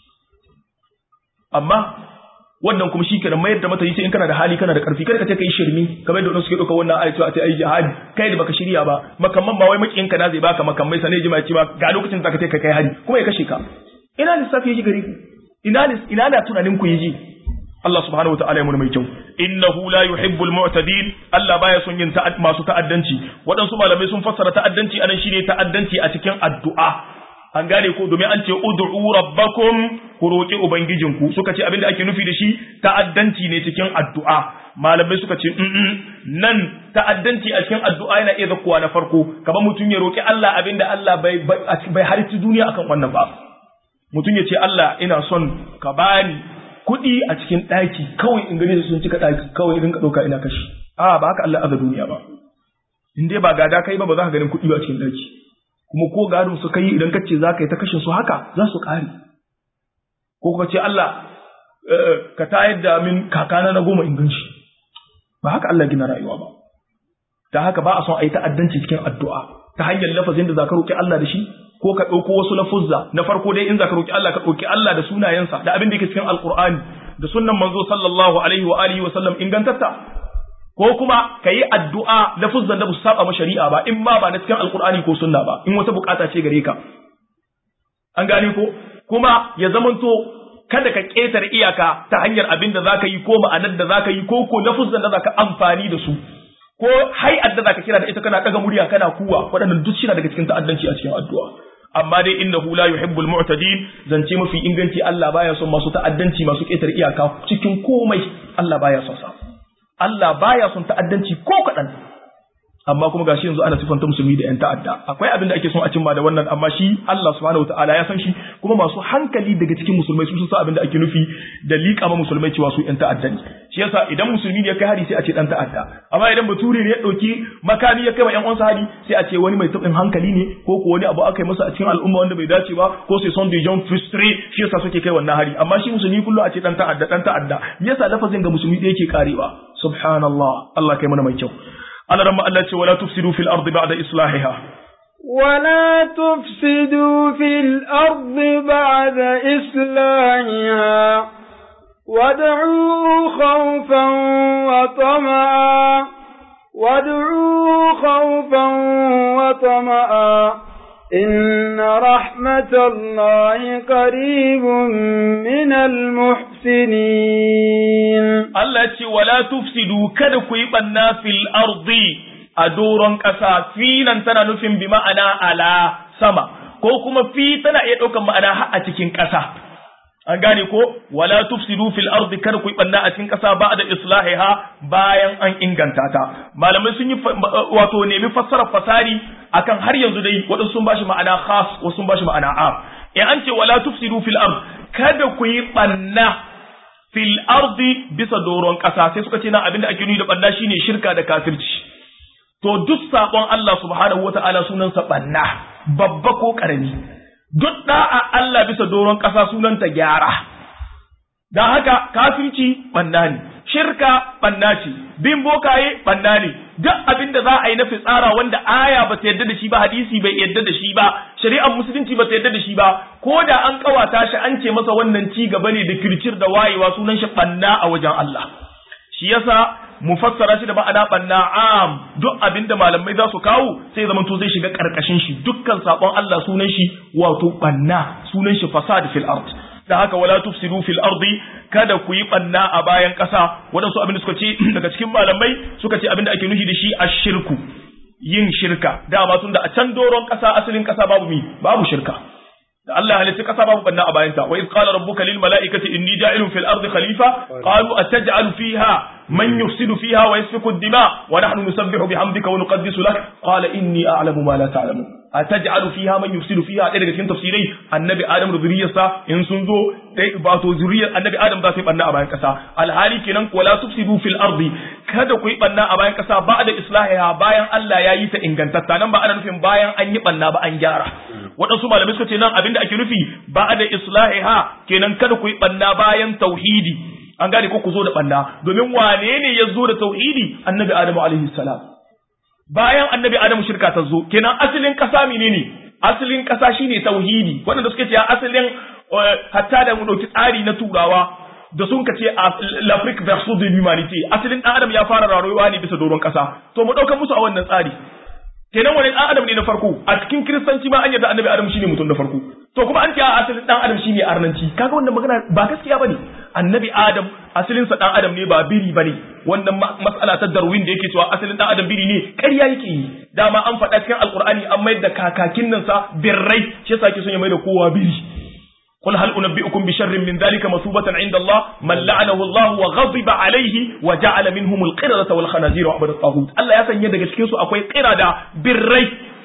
amma wannan kuma shi kenan mayar da mata yi sai in kana da hali kana da karfi kada ka ce kai shirmi kamar da suke dauka wannan ayatu a ce ai jihadi kai da baka shirya ba makamman ba wai makiyin ka na zai baka makamai sanai jima ce ba ga lokacin da ka kai kai hari kuma ya kashe ka ina lissafi yaji gare ku ina ina da tunanin ku yaji Allah subhanahu wataala ya mun mai kyau innahu la yuhibbul mu'tadin Allah baya son yin masu ta'addanci waɗansu malamai sun fassara ta'addanci anan shine ta'addanci a cikin addu'a an gane ko domin an ce ud'u rabbakum ku roki ubangijinku suka ce abinda ake nufi da shi ta'addanci ne cikin addu'a malamai suka ce nan ta'addanci a cikin addu'a yana iya zakkuwa na farko kamar mutum ya roki Allah abinda Allah bai bai halitta duniya akan wannan ba mutum ya ce Allah ina son ka bani kuɗi a cikin ɗaki kawai in gani sun cika ɗaki kawai idan ka ɗauka ina kashi a ba haka Allah aza duniya ba in dai ba gada kai ba ba za ka ganin kuɗi ba a cikin ɗaki kuma ko gadon su kai idan kace za ka yi ta kashin su haka za su ƙare ko ka ce Allah ka tayar da min kakana na goma inganci ba haka Allah gina rayuwa ba ta haka ba a son a yi ta'addanci cikin addu'a ta hanyar lafazin da za ka roƙi Allah da shi ko ka ɗauko wasu lafuzza na farko dai in za ka roƙi Allah ka ɗauki Allah da sunayensa da abin da yake cikin alƙur'ani da sunnan manzo sallallahu alaihi wa alihi wa sallam ingantatta ko kuma ka yi addu'a lafuzzan da ba su saba ma shari'a ba in ma ba na cikin alƙur'ani ko sunna ba in wata bukata ce gare ka an gane ko kuma ya zamanto kada ka ƙetare iyaka ta hanyar abin da za ka yi ko ma'anar da za ka yi ko ko lafuzzan da za ka amfani da su ko hay'ar da za ka kira da ita kana ɗaga murya kana kuwa waɗannan duk shi daga cikin ta'addanci a cikin addu'a amma dai innahu la yuhibbul mu'tadin zance mafi inganci Allah baya son masu ta'addanci masu ƙetare iyaka cikin komai Allah baya son sa Allah baya son ta'addanci ko kaɗan amma kuma gashi yanzu ana sifanta musulmi da 'yan ta'adda akwai abin da ake son a cimma da wannan amma shi Allah subhanahu wataala ya san shi kuma masu hankali daga cikin musulmai su san abin da ake nufi da liƙa ma musulmai cewa su 'yan ta'adda ne shi yasa idan musulmi ne ya kai hari sai a ce dan ta'adda amma idan bature ne ya ɗauki makami ya kai ma 'yan uwansa hari sai a ce wani mai taɓin hankali ne ko ko wani abu aka yi masa a cikin al'umma wanda bai dace ba ko sai son de gens frustrés shi yasa suke kai wannan hari amma shi musulmi kullum a ce dan ta'adda dan ta'adda me yasa lafazin ga musulmi da yake karewa subhanallah Allah kai mana mai kyau على رمى الله ولا تفسدوا في الأرض بعد إصلاحها ولا تفسدوا في الأرض بعد إصلاحها وادعوا خوفا وطمعا وادعوا خوفا وطمعا إن رحمة الله قريب من المحسنين الله ولا تفسدوا كدكوا يبنى في الأرض أدورا كسا فينا تنا نفهم بمعنى على سما ko kuma fi tana iya ɗaukar ma'ana har a cikin ƙasa an gane ko wala tufsidu fil ardi kar ku banna a cikin ƙasa ba da islahiha bayan an inganta ta malamai sun yi wato nemi fassarar fasari akan har yanzu dai waɗansu sun bashi ma'ana khas wasu sun bashi ma'ana am in an ce wala tufsidu fil ard kada ku yi banna fil ardi bisa doron ƙasa sai suka ce na abinda ake nuni da banna shine shirka da kafirci to duk sabon Allah subhanahu wata'ala sunansa banna babba ko karami duk da'a Allah bisa doron ƙasa sunanta gyara dan haka kafirci banna ne shirka banna ce bin bokaye banna ne duk abin da za a yi na fitsara wanda aya ba ta yarda da shi ba hadisi bai yarda da shi ba shari'ar musulunci ba ta yarda da shi ba ko da an kawata shi an ce masa wannan ci gaba ne da kircir da wayewa sunan shi banna a wajen Allah shi yasa mu fassara shi da ma'ana banna am duk abin da malamai za su kawo sai zaman to zai shiga karkashin shi dukkan sakon Allah sunan shi wato banna sunan shi fasad fil ard da haka wala tufsidu fil ardi kada ku yi banna a bayan ƙasa waɗansu abin da suka ce daga cikin malamai suka ce abin da ake nufi da shi ashirku yin shirka dama tun da a can doron ƙasa asalin ƙasa babu mi babu shirka da Allah ya halitta kasa babu banna a bayanta wa iz qala rabbuka lil mala'ikati inni ja'ilun fil ardi khalifa qalu ataj'alu fiha man yufsidu fiha wa yasfiku ad-dima wa nahnu nusabbihu bihamdika wa nuqaddisu lak qala inni a'lamu ma la ta'lamun ataj'alu fiha man yufsidu fiha ɗaya daga cikin tafsirai annabi adam da zuriyarsa in sun zo dai ba to zuriyar annabi adam za su yi banna a bayan kasa alhali kenan wala tufsidu fil ardi kada ku yi banna a bayan kasa ba da islahiha bayan Allah ya yi ta ingantatta nan ba ana nufin bayan an yi banna ba an gyara waɗansu malamai suka ce nan abinda ake nufi ba da islahiha kenan kada ku yi banna bayan tauhidi an gane ko ku zo da banna domin wane ne ya zo da tauhidi annabi adamu alaihi salam bayan annabi adamu shirka ta zo kenan asalin kasa menene asalin kasa shine tauhidi waɗanda suke cewa asalin hatta da mu dauki tsari na turawa da sun ka ce l'Afrique versus de l'humanité asalin dan adam ya fara rayuwa ne bisa doron kasa to mu dauka musu a wannan tsari kenan wani dan adam ne na farko a cikin kiristanci ma an yarda annabi adam shine mutum na farko to kuma an ce a asalin dan adam shine arnanci kaga wannan magana ba gaskiya bane annabi adam asalin sa dan adam ne ba biri bane wannan mas'ala ta darwin da yake cewa asalin dan adam biri ne ƙarya yake yi dama an faɗa cikin alqur'ani an mayar da kakakin nan sa birrai shi yasa yake son ya mai da kowa biri قل هل أنبئكم بشر من ذلك مثوبة عند الله من لعنه الله وغضب عليه وجعل منهم القردة والخنازير وعبد الطاغوت الله يسن يدك cikin su akwai qirada birrai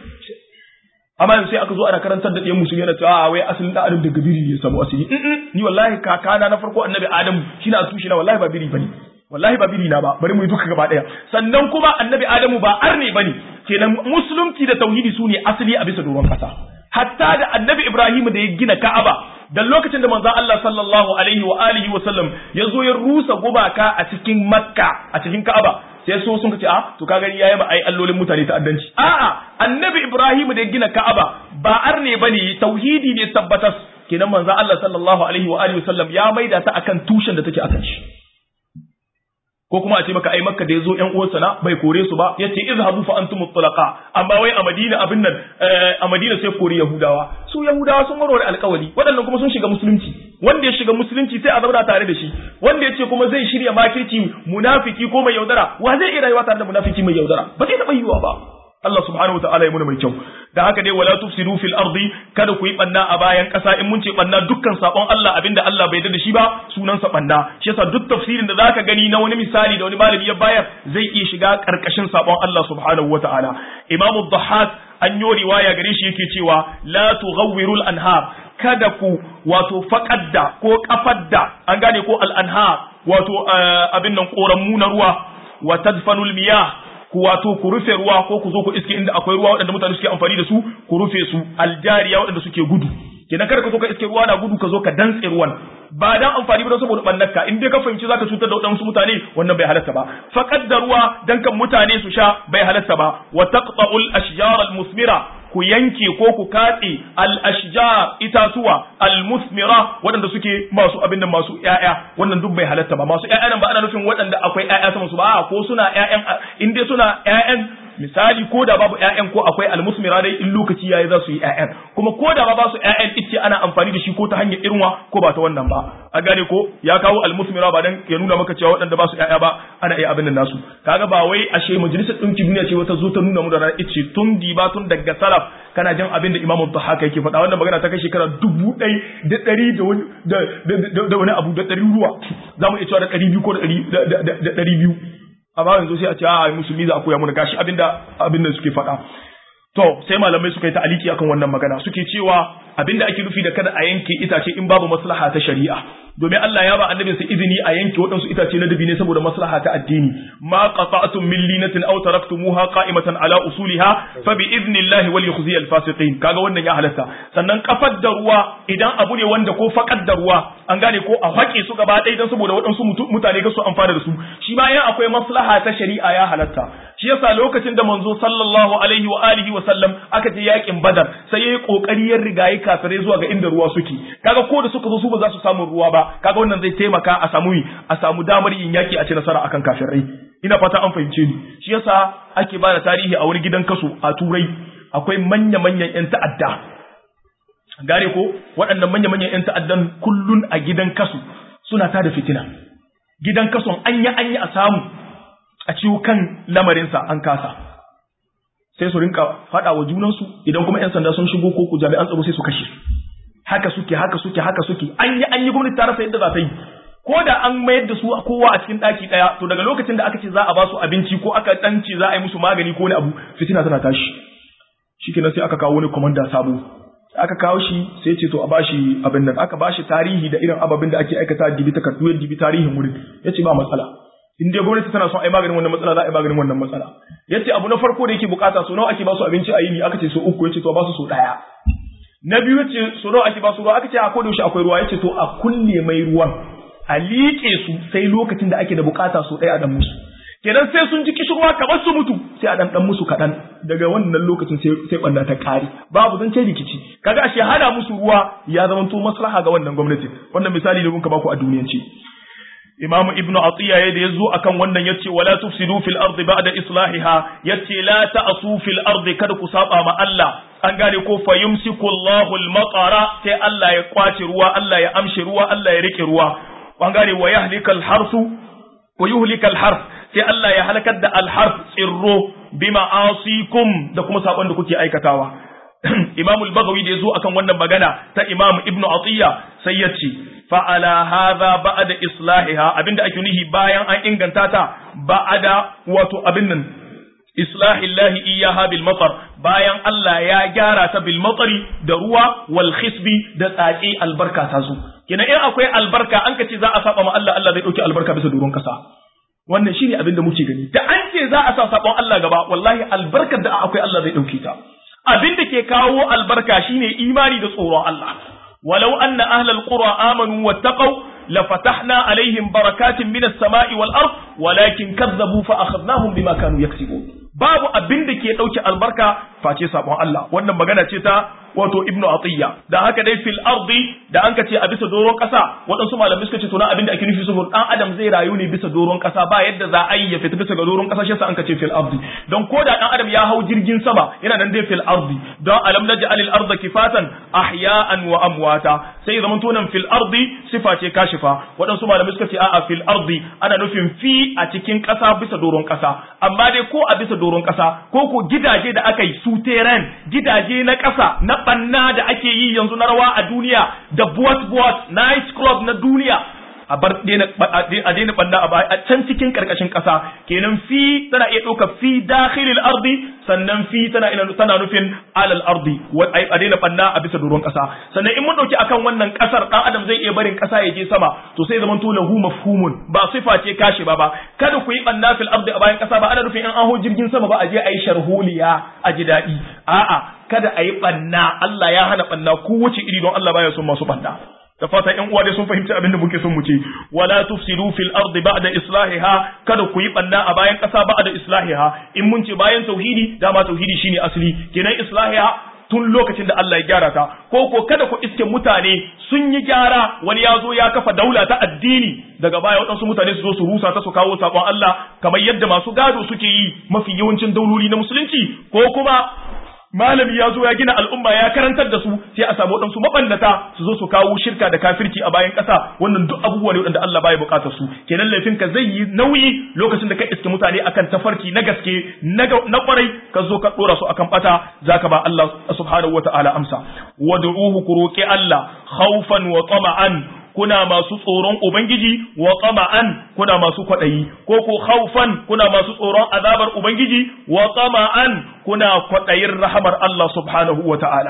amma yanzu sai aka zo ana karantar da ɗiyan musulmi yana cewa a wai asalin da adam daga biri ya samu asiri ni wallahi kakana na farko annabi adam shi na tushe na wallahi ba biri bane wallahi ba biri na ba bari mu yi duka gaba daya sannan kuma annabi adamu ba arne bane kenan musulunci da tauhidi su ne asali a bisa doron kasa hatta da annabi ibrahim da ya gina ka'aba da lokacin da manzon Allah sallallahu alaihi wa alihi wa sallam ya zo ya rusa gubaka a cikin makka a cikin ka'aba sai so sun ce a to ka gani yayi ba ai allolin mutane ta'addanci a'a annabi ibrahim da ya gina ka'aba ba arne bane tauhidi ne tabbatas kenan manzon Allah sallallahu alaihi wa alihi wa sallam ya maida ta akan tushen da take akan shi ko kuma a ce maka ai makka da yazo ƴan uwansa na bai kore su ba yace izhabu fa antum mutlaqa amma wai a madina abin nan a madina sai kore yahudawa su yahudawa sun warware alƙawari waɗannan kuma sun shiga musulunci wanda ya shiga musulunci sai a zauna tare da shi wanda yace kuma zai shirya makirci munafiki ko mai yaudara wa zai iya rayuwa tare da munafiki mai yaudara ba zai taɓa yiwuwa ba Allah subhanahu wataala ya muna mai kyau da haka dai wala tufsidu fil ardi kada ku yi banna a bayan kasa in mun ce banna dukkan sabon Allah abinda Allah bai da shi ba sunan sa banna shi yasa duk tafsirin da zaka gani na wani misali da wani malami ya bayar zai iya shiga karkashin sabon Allah subhanahu wataala Imam Dhahhak an yi riwaya gare shi yake cewa la tughawwirul anhar kada ku wato faƙadda ko kafadda an gane ko al anhar wato abin nan koran na ruwa wa tadfanul miyah ku wato ku rufe ruwa ko ku zo ku iske inda akwai ruwa waɗanda mutane suke amfani da su ku rufe su aljariya waɗanda suke gudu kenan kada ka zo ka iske ruwa na gudu ka zo ka dantse ruwan ba dan amfani ba saboda bannarka in dai ka fahimci zaka cutar da waɗansu mutane wannan bai halatta ba faqad da ruwa dan kan mutane su sha bai halatta ba wa taqta'ul ashjar al musmira ku yanke ko ku katse al-ashjar itatuwa al-musmira waɗanda suke masu abin da masu ƴaƴa wannan duk bai halatta ba masu ƴaƴa nan ba ana nufin waɗanda akwai ƴaƴa sama su ba ko suna ƴaƴan in dai suna ƴaƴan misali ko da babu ƴaƴan ko akwai al-musmira dai in lokaci yayi za su yi ƴaƴan kuma ko da ba su ƴaƴan ice ana amfani da shi ko ta hanyar irwa ko ba ta wannan ba a gane ko ya kawo al-musmira ba dan ya nuna maka cewa waɗanda ba su ƴaƴa ba ana iya abin nan nasu kaga ba wai ashe majalisar ɗinki duniya ce wata zo ta nuna mu da ranar ice tun diba tun daga salaf kana jin abin da imamu haka yake faɗa wannan magana ta kai shekara dubu ɗai da ɗari da wani abu da ɗari ruwa za mu iya cewa da ɗari biyu ko da ɗari biyu amma yanzu sai a ce a musulmi za a koya mana gashi abin da abin da suke faɗa to sai malamai suka yi ta'aliki akan wannan magana suke cewa abin da ake nufi da kada a yanke itace in babu maslaha ta shari'a domin Allah ya ba annabinsa izini a yanke waɗansu itace na dabi ne saboda maslaha ta addini ma qata'tum min linatin aw taraktumuha qa'imatan ala usuliha fa bi idnillahi wal yukhzi al fasiqin kaga wannan ya halatta sannan kafar da ruwa idan abu ne wanda ko fakar da ruwa an gane ko a haƙe su gaba ɗaya dan saboda waɗansu mutane ga su amfana da su shi ma yan akwai maslaha ta shari'a ya halatta shi yasa lokacin da manzo sallallahu alaihi wa alihi wa sallam aka je yakin badar sai yayi kokari ya rigayi kafirai zuwa ga inda ruwa suke kaga ko da suka zo su ba za su samu ruwa ba kaga wannan zai taimaka a samu a samu damar yin yaki a ci nasara akan kafirai ina fata an fahimce ni shi yasa ake bada tarihi a wani gidan kaso a turai akwai manya manyan yan ta'adda gane ko waɗannan manya manyan yan ta'addan kullun a gidan kaso suna tada fitina gidan kason anya anya a samu a ciwo kan lamarinsa an kasa sai su rinka faɗa wa junansu idan kuma 'yan sanda sun shigo ko ku jami'an tsaro sai su kashe su haka suke haka suke haka suke an yi an yi gwamnati ta rasa yadda za ta yi ko da an mayar da su kowa a cikin daki daya to daga lokacin da aka ce za a ba su abinci ko aka dan ce za a yi musu magani ko wani abu fitina tana tashi shikenan sai aka kawo wani komanda sabo aka kawo shi sai ce to a bashi abin nan aka bashi tarihi da irin ababin da ake aikata dibi takardu dibi tarihin wurin yace ba matsala in dai gwamnati tana son a yi maganin wannan matsala za a yi maganin wannan matsala yace abu na farko da yake bukata so nawa ake ba su abinci a yini aka ce so uku yace to ba su so daya na biyu yace so nawa ake ba su ruwa aka ce a koda yaushe akwai ruwa yace to a kulle mai ruwan a liƙe su sai lokacin da ake da bukata so ɗaya a dan musu kenan sai sun ji kishirwa kamar su mutu sai a dan dan musu kaɗan daga wannan lokacin sai sai banda ta ƙare babu zan ce rikici kaga ashe hada musu ruwa ya zama to maslaha ga wannan gwamnati wannan misali ne mun ka baku a duniyance Imam Ibn Atiyya ya da yazo akan wannan yace wala tufsidu fil ardi ba'da islahiha yace la ta'su fil ardi kada ku saba ma Allah an gane ko fa yumsiku Allahu al-matara sai Allah ya kwace ruwa Allah ya amshi ruwa Allah ya rike ruwa an gane wa yahlika al-harsu wa yuhlika al-harf sai Allah ya halakar da al-harf tsirro bima asikum da kuma sabon da kuke aikatawa Imam al-Baghawi da yazo akan wannan magana ta Imam Ibn Atiyya sai ya ce fa ala hadha ba'da islahiha abinda ake nihi bayan an inganta ta ba'ada wato abin nan islahillahi iyaha bil matar bayan Allah ya gyara ta bil matari da ruwa wal khisbi da tsaki albarka ta zo kina in akwai albarka an ka ce za a saba ma Allah Allah zai dauki albarka bisa doron kasa wannan shine abin da muke gani da an ce za a sa sabon Allah gaba wallahi albarkar da akwai Allah zai dauke ta abin da ke kawo albarka shine imani da tsoron Allah walau anna ahlal qura amanu wattaqau lafatahna alaihim barakatin minas sama'i wal ard walakin kazzabu fa akhadnahum bima kanu yaksibun babu abin da ke dauke albarka face sabon Allah wannan magana ce ta wato ibnu atiyya da haka dai fil ardi da an ce a bisa doron kasa waɗansu malamai suka ce to na abin da ake nufi saboda dan adam zai rayu ne bisa doron kasa ba yadda za a yi ya fita bisa ga doron kasa shi yasa an ce fil ardi don ko da dan adam ya hau jirgin sama yana nan dai fil ardi don alam naj'al al arda kifatan ahya'an wa amwata sai zaman to nan fil ardi sifa ce kashifa waɗansu malamai suka ce a'a fil ardi ana nufin fi a cikin kasa bisa doron kasa amma dai ko a bisa doron kasa ko ko gidaje da aka yi su gidaje na kasa na banna da ake yi yanzu na rawa a duniya da buwat buwat night club na duniya a bar a daina banna a can cikin karkashin kasa kenan fi tana iya ɗauka fi dakhilil ardi sannan fi tana ina tana nufin alal ardi a daina banna a bisa doron kasa sannan in mun dauki akan wannan kasar dan adam zai iya barin kasa ya je sama to sai zaman to lahu mafhumun ba sifa ce kashi ba ba kada ku yi banna fil ardi a bayan kasa ba ana nufin in an ho jirgin sama ba a je a yi sharholiya a ji daɗi a'a kada a yi banna Allah ya hana banna ko wuce iri don Allah baya son masu banna da fata ƴan uwa dai sun fahimci abin da muke son mu ce wala tufsidu fil ardi ba'da islahiha kada ku yi banna a bayan ƙasa ba'da islahiha in mun ce bayan tauhidi dama tauhidi shine asali kenan islahiha tun lokacin da Allah ya gyara ta ko ko kada ku iske mutane sun yi gyara wani ya zo ya kafa daula ta addini daga baya waɗansu mutane su zo su rusa ta su kawo sakon Allah kamar yadda masu gado suke yi mafi yawancin dauloli na musulunci ko kuma malami ya zo ya gina al'umma ya karantar da su sai a samu waɗansu mabannata su zo su kawo shirka da kafirci a bayan ƙasa wannan duk abubuwa ne waɗanda Allah baya buƙatar su kenan laifin ka zai yi nauyi lokacin da ka iske mutane akan tafarki na gaske na kwarai ka zo ka ɗora su akan bata zaka ba Allah subhanahu wata'ala amsa wad'uhu ku roƙi Allah khawfan wa tama'an kuna masu tsoron Ubangiji wa tsama'an kuna masu kwaɗayi, ko ko haufan kuna masu tsoron azabar Ubangiji wa tsama'an kuna kwaɗayin rahamar Allah subhanahu wa ta'ala.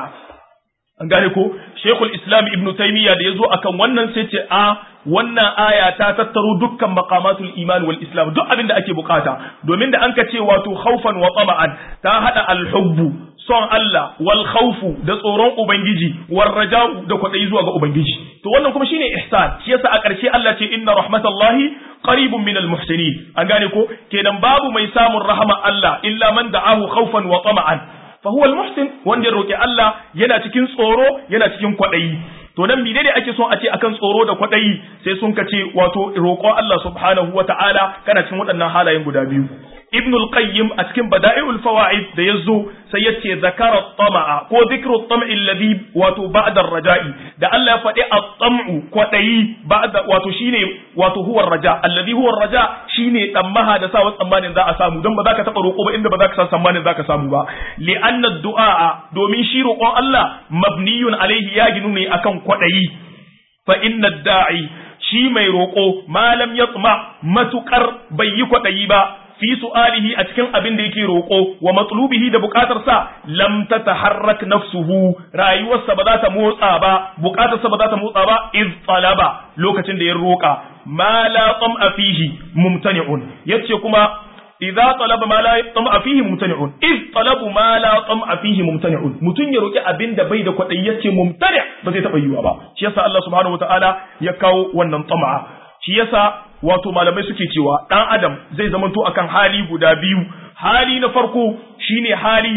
An gane ko, Shekul Islam Ibn Taymiyyah da ya zo akan wannan sai ce a wannan aya ta tattaro dukkan makamatul iman wal islam duk abin da ake bukata domin da an ka ce wato haufan wa tsama'an ta haɗa alhubbu son Allah wal khawfu da tsoron ubangiji war raja'u da kwadayi zuwa ga ubangiji to wannan kuma shine ihsan shi yasa a ƙarshe Allah ce inna rahmatallahi qaribun minal muhsinin an gane ko kenan babu mai samun rahama Allah illa man da'ahu khawfan wa tama'an fa huwa al-muhsin wanda ya roki Allah yana cikin tsoro yana cikin kwadayi to nan menene ake son a ce akan tsoro da kwadayi sai sun kace wato roƙon Allah subhanahu wata'ala kana cikin waɗannan halayen guda biyu ibn al-qayyim a cikin bada'i'ul fawaid da yazo sai yace zakara tama'a ko dhikru tam'i alladhi wato ba'da ar-raja'i da Allah ya faɗi at-tam'u kwadayi ba'da wato shine wato huwa ar-raja alladhi huwa ar-raja shine tsammaha da sa tsammanin za a samu dan ba za ka taba roƙo ba inda ba za ka san tsammanin za ka samu ba li'anna ad-du'a domin shi roƙon Allah mabniyun alaihi ya ginu ne akan kwadayi fa inna ad-da'i shi mai roƙo malam yatma matukar bai yi kwadayi ba fi su'alihi a cikin abin da yake roƙo wa matlubihi da buƙatarsa lam tataharrak nafsuhu rayuwarsa ba za ta motsa ba buƙatarsa ba za ta motsa ba iz talaba lokacin da ya roƙa ma la tam'a fihi mumtani'un yace kuma idza talaba ma la tam'a fihi mumtani'un iz talabu ma la tam'a fihi mumtani'un mutun ya roƙi abin da bai da kwadayi yace mumtani ba zai taɓa yiwa ba shi yasa Allah subhanahu wataala ya kawo wannan tam'a shi yasa wato malamai suke cewa dan adam zai zamanto akan hali guda biyu hali na farko shine hali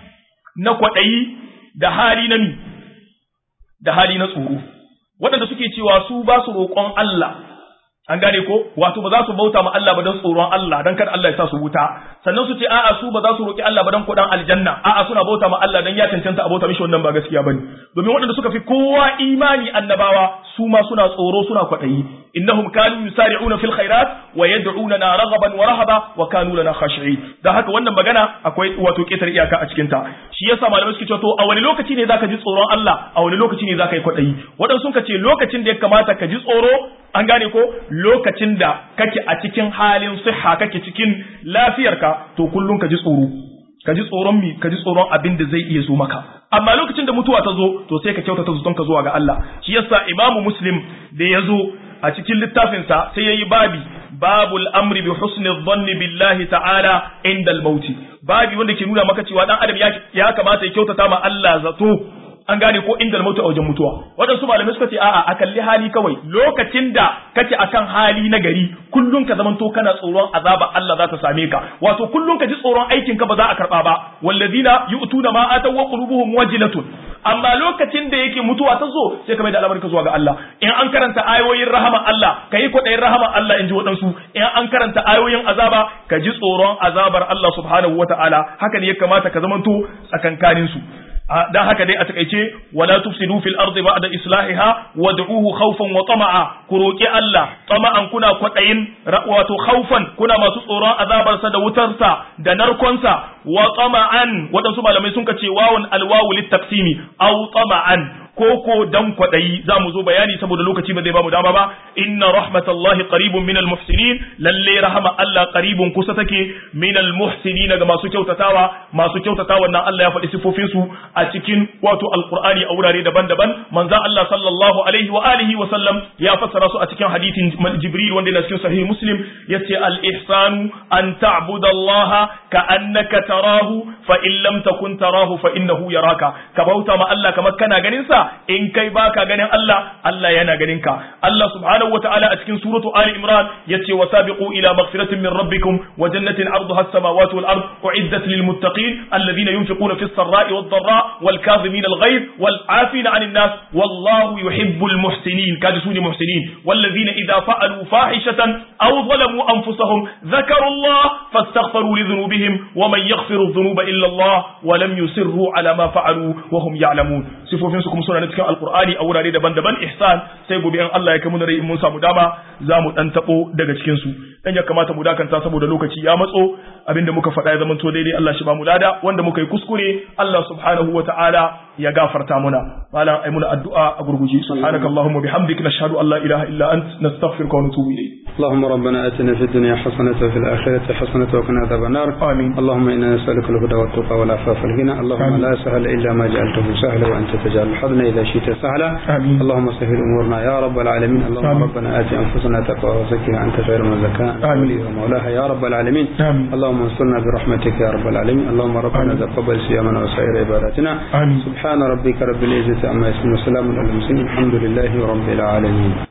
na kwaɗayi da hali na mi da hali na tsoro waɗanda suke cewa su ba su roƙon Allah an gane ko wato ba za su bauta ma Allah ba don tsoron Allah don kada Allah ya sa su wuta sannan su ce a'a su ba za su roki Allah ba don kuɗin aljanna a'a suna bauta ma Allah don ya cancanta a bauta mishi wannan ba gaskiya bane domin waɗanda suka fi kowa imani annabawa su ma suna tsoro suna kwaɗayi innahum kanu yusari'una fil khairat wa yad'unana raghaban wa rahaba wa kanu lana khashi'in dan haka wannan magana akwai wato ketar iyaka a cikin ta shi yasa malamai suke cewa to a wani lokaci ne zaka ji tsoron Allah a wani lokaci ne zaka yi kwaɗayi waɗansu sun ce lokacin da ya kamata ka ji tsoro an gane ko lokacin da kake a cikin halin siha kake cikin lafiyarka to kullum ka ji tsoro ka ji tsoron mi ka ji tsoron abin da zai iya zo maka amma lokacin da mutuwa ta zo to sai ka kyautata zuton ka zuwa ga Allah shi yasa imamu muslim da ya zo a cikin littafinsa sai yayi babi babul amri bi husni dhanni billahi ta'ala inda al-maut babi wanda ke nuna maka cewa dan adam ya kamata ya kyautata ma Allah zato an gane ko inda mutu a wajen mutuwa waɗansu malamai suka ce a'a a kalli hali kawai lokacin da kake akan hali na gari kullum ka zamanto kana tsoron azaba Allah za ta same ka wato kullum ka ji tsoron aikin ka ba za a karba ba wallazina yu'tuna ma ataw wa qulubuhum wajilatun amma lokacin da yake mutuwa ta zo sai ka mai da al'amari ka zuwa ga Allah in an karanta ayoyin rahama Allah kai kwaɗayin rahama Allah in ji waɗansu in an karanta ayoyin azaba ka ji tsoron azabar Allah subhanahu wataala haka ne ya kamata ka zamanto tsakankanin su dan haka dai a takaice wala tufsidu fil ardi ba'da islahiha wad'uhu khawfan wa tama'a ku roki Allah tama'an kuna kwadayin wato khawfan kuna masu tsoron azabarsa da wutarsa da narkonsa wa tama'an wadansu malamai sun kace wawun alwawu littaqsimi aw tama'an koko dan kwadayi za mu zo bayani saboda lokaci ba zai ba mu dama ba inna rahmatallahi qaribun minal muhsinin lalle rahama Allah qaribun kusa take minal muhsinin ga masu kyautatawa masu kyautatawa nan Allah ya faɗi sifofin su a cikin wato alqur'ani a wurare daban-daban manzo Allah sallallahu alaihi wa alihi wa sallam ya fassara su a cikin hadithin Jibril wanda yana cikin sahih Muslim yace al ihsanu an ta'budallaha ka annaka tarahu fa in lam takun tarahu fa innahu yaraka ka bauta ma Allah kamar kana ganin sa in kai baka ganin Allah Allah yana ganin ka Allah subhanahu wataala a cikin suratu Ali Imran yace wasabiqu ila maghfiratin min rabbikum wa jannatin arduha as-samawati wal ard uiddat lil muttaqin alladhina yunfiquna fis sarra'i wad dharra wal kadhimin al ghayz wal 'afina 'anil nas wallahu yuhibbul muhsinin kaji suni muhsinin walladhina idha fa'alu fahishatan aw zalamu anfusahum dhakaru Allah fastaghfiru li dhunubihim wa man yaghfiru dhunuba illa Allah wa lam yusirru ala ma fa'alu wa hum ya'lamun sifofin su kuma suna cikin alqur'ani a wurare daban-daban ihsan sai gobe in Allah ya kai mu rai in mun samu dama za mu dan tabo daga cikin su dan ya kamata mu dakanta saboda lokaci ya matso abinda muka faɗa ya zama to daidai Allah shi ba mu lada wanda muka yi kuskure Allah subhanahu wa ta'ala ya gafarta muna malam ai muna addu'a a gurguje subhanakallahumma bihamdika nashhadu an la ilaha illa ant nastaghfiruka wa natubu ilayk اللهم ربنا اتنا في الدنيا حسنة وفي الآخرة حسنة وقنا عذاب النار آمين اللهم إنا نسألك الهدى والتقى والعفاف والغنى اللهم آمين. لا سهل إلا ما جعلته سهلا وأنت تجعل الحزن إذا شئت سهلا آمين. اللهم سهل أمورنا يا رب العالمين اللهم آمين. ربنا آت أنفسنا تقوى وزكها أنت خير من زكاها أنت آمين. وليها ومولاها يا رب العالمين آمين. اللهم انصرنا برحمتك يا رب العالمين اللهم ربنا آمين. تقبل صيامنا وسائر عباداتنا آمين سبحان ربك رب العزة عما يصفون وسلام على المرسلين الحمد لله رب العالمين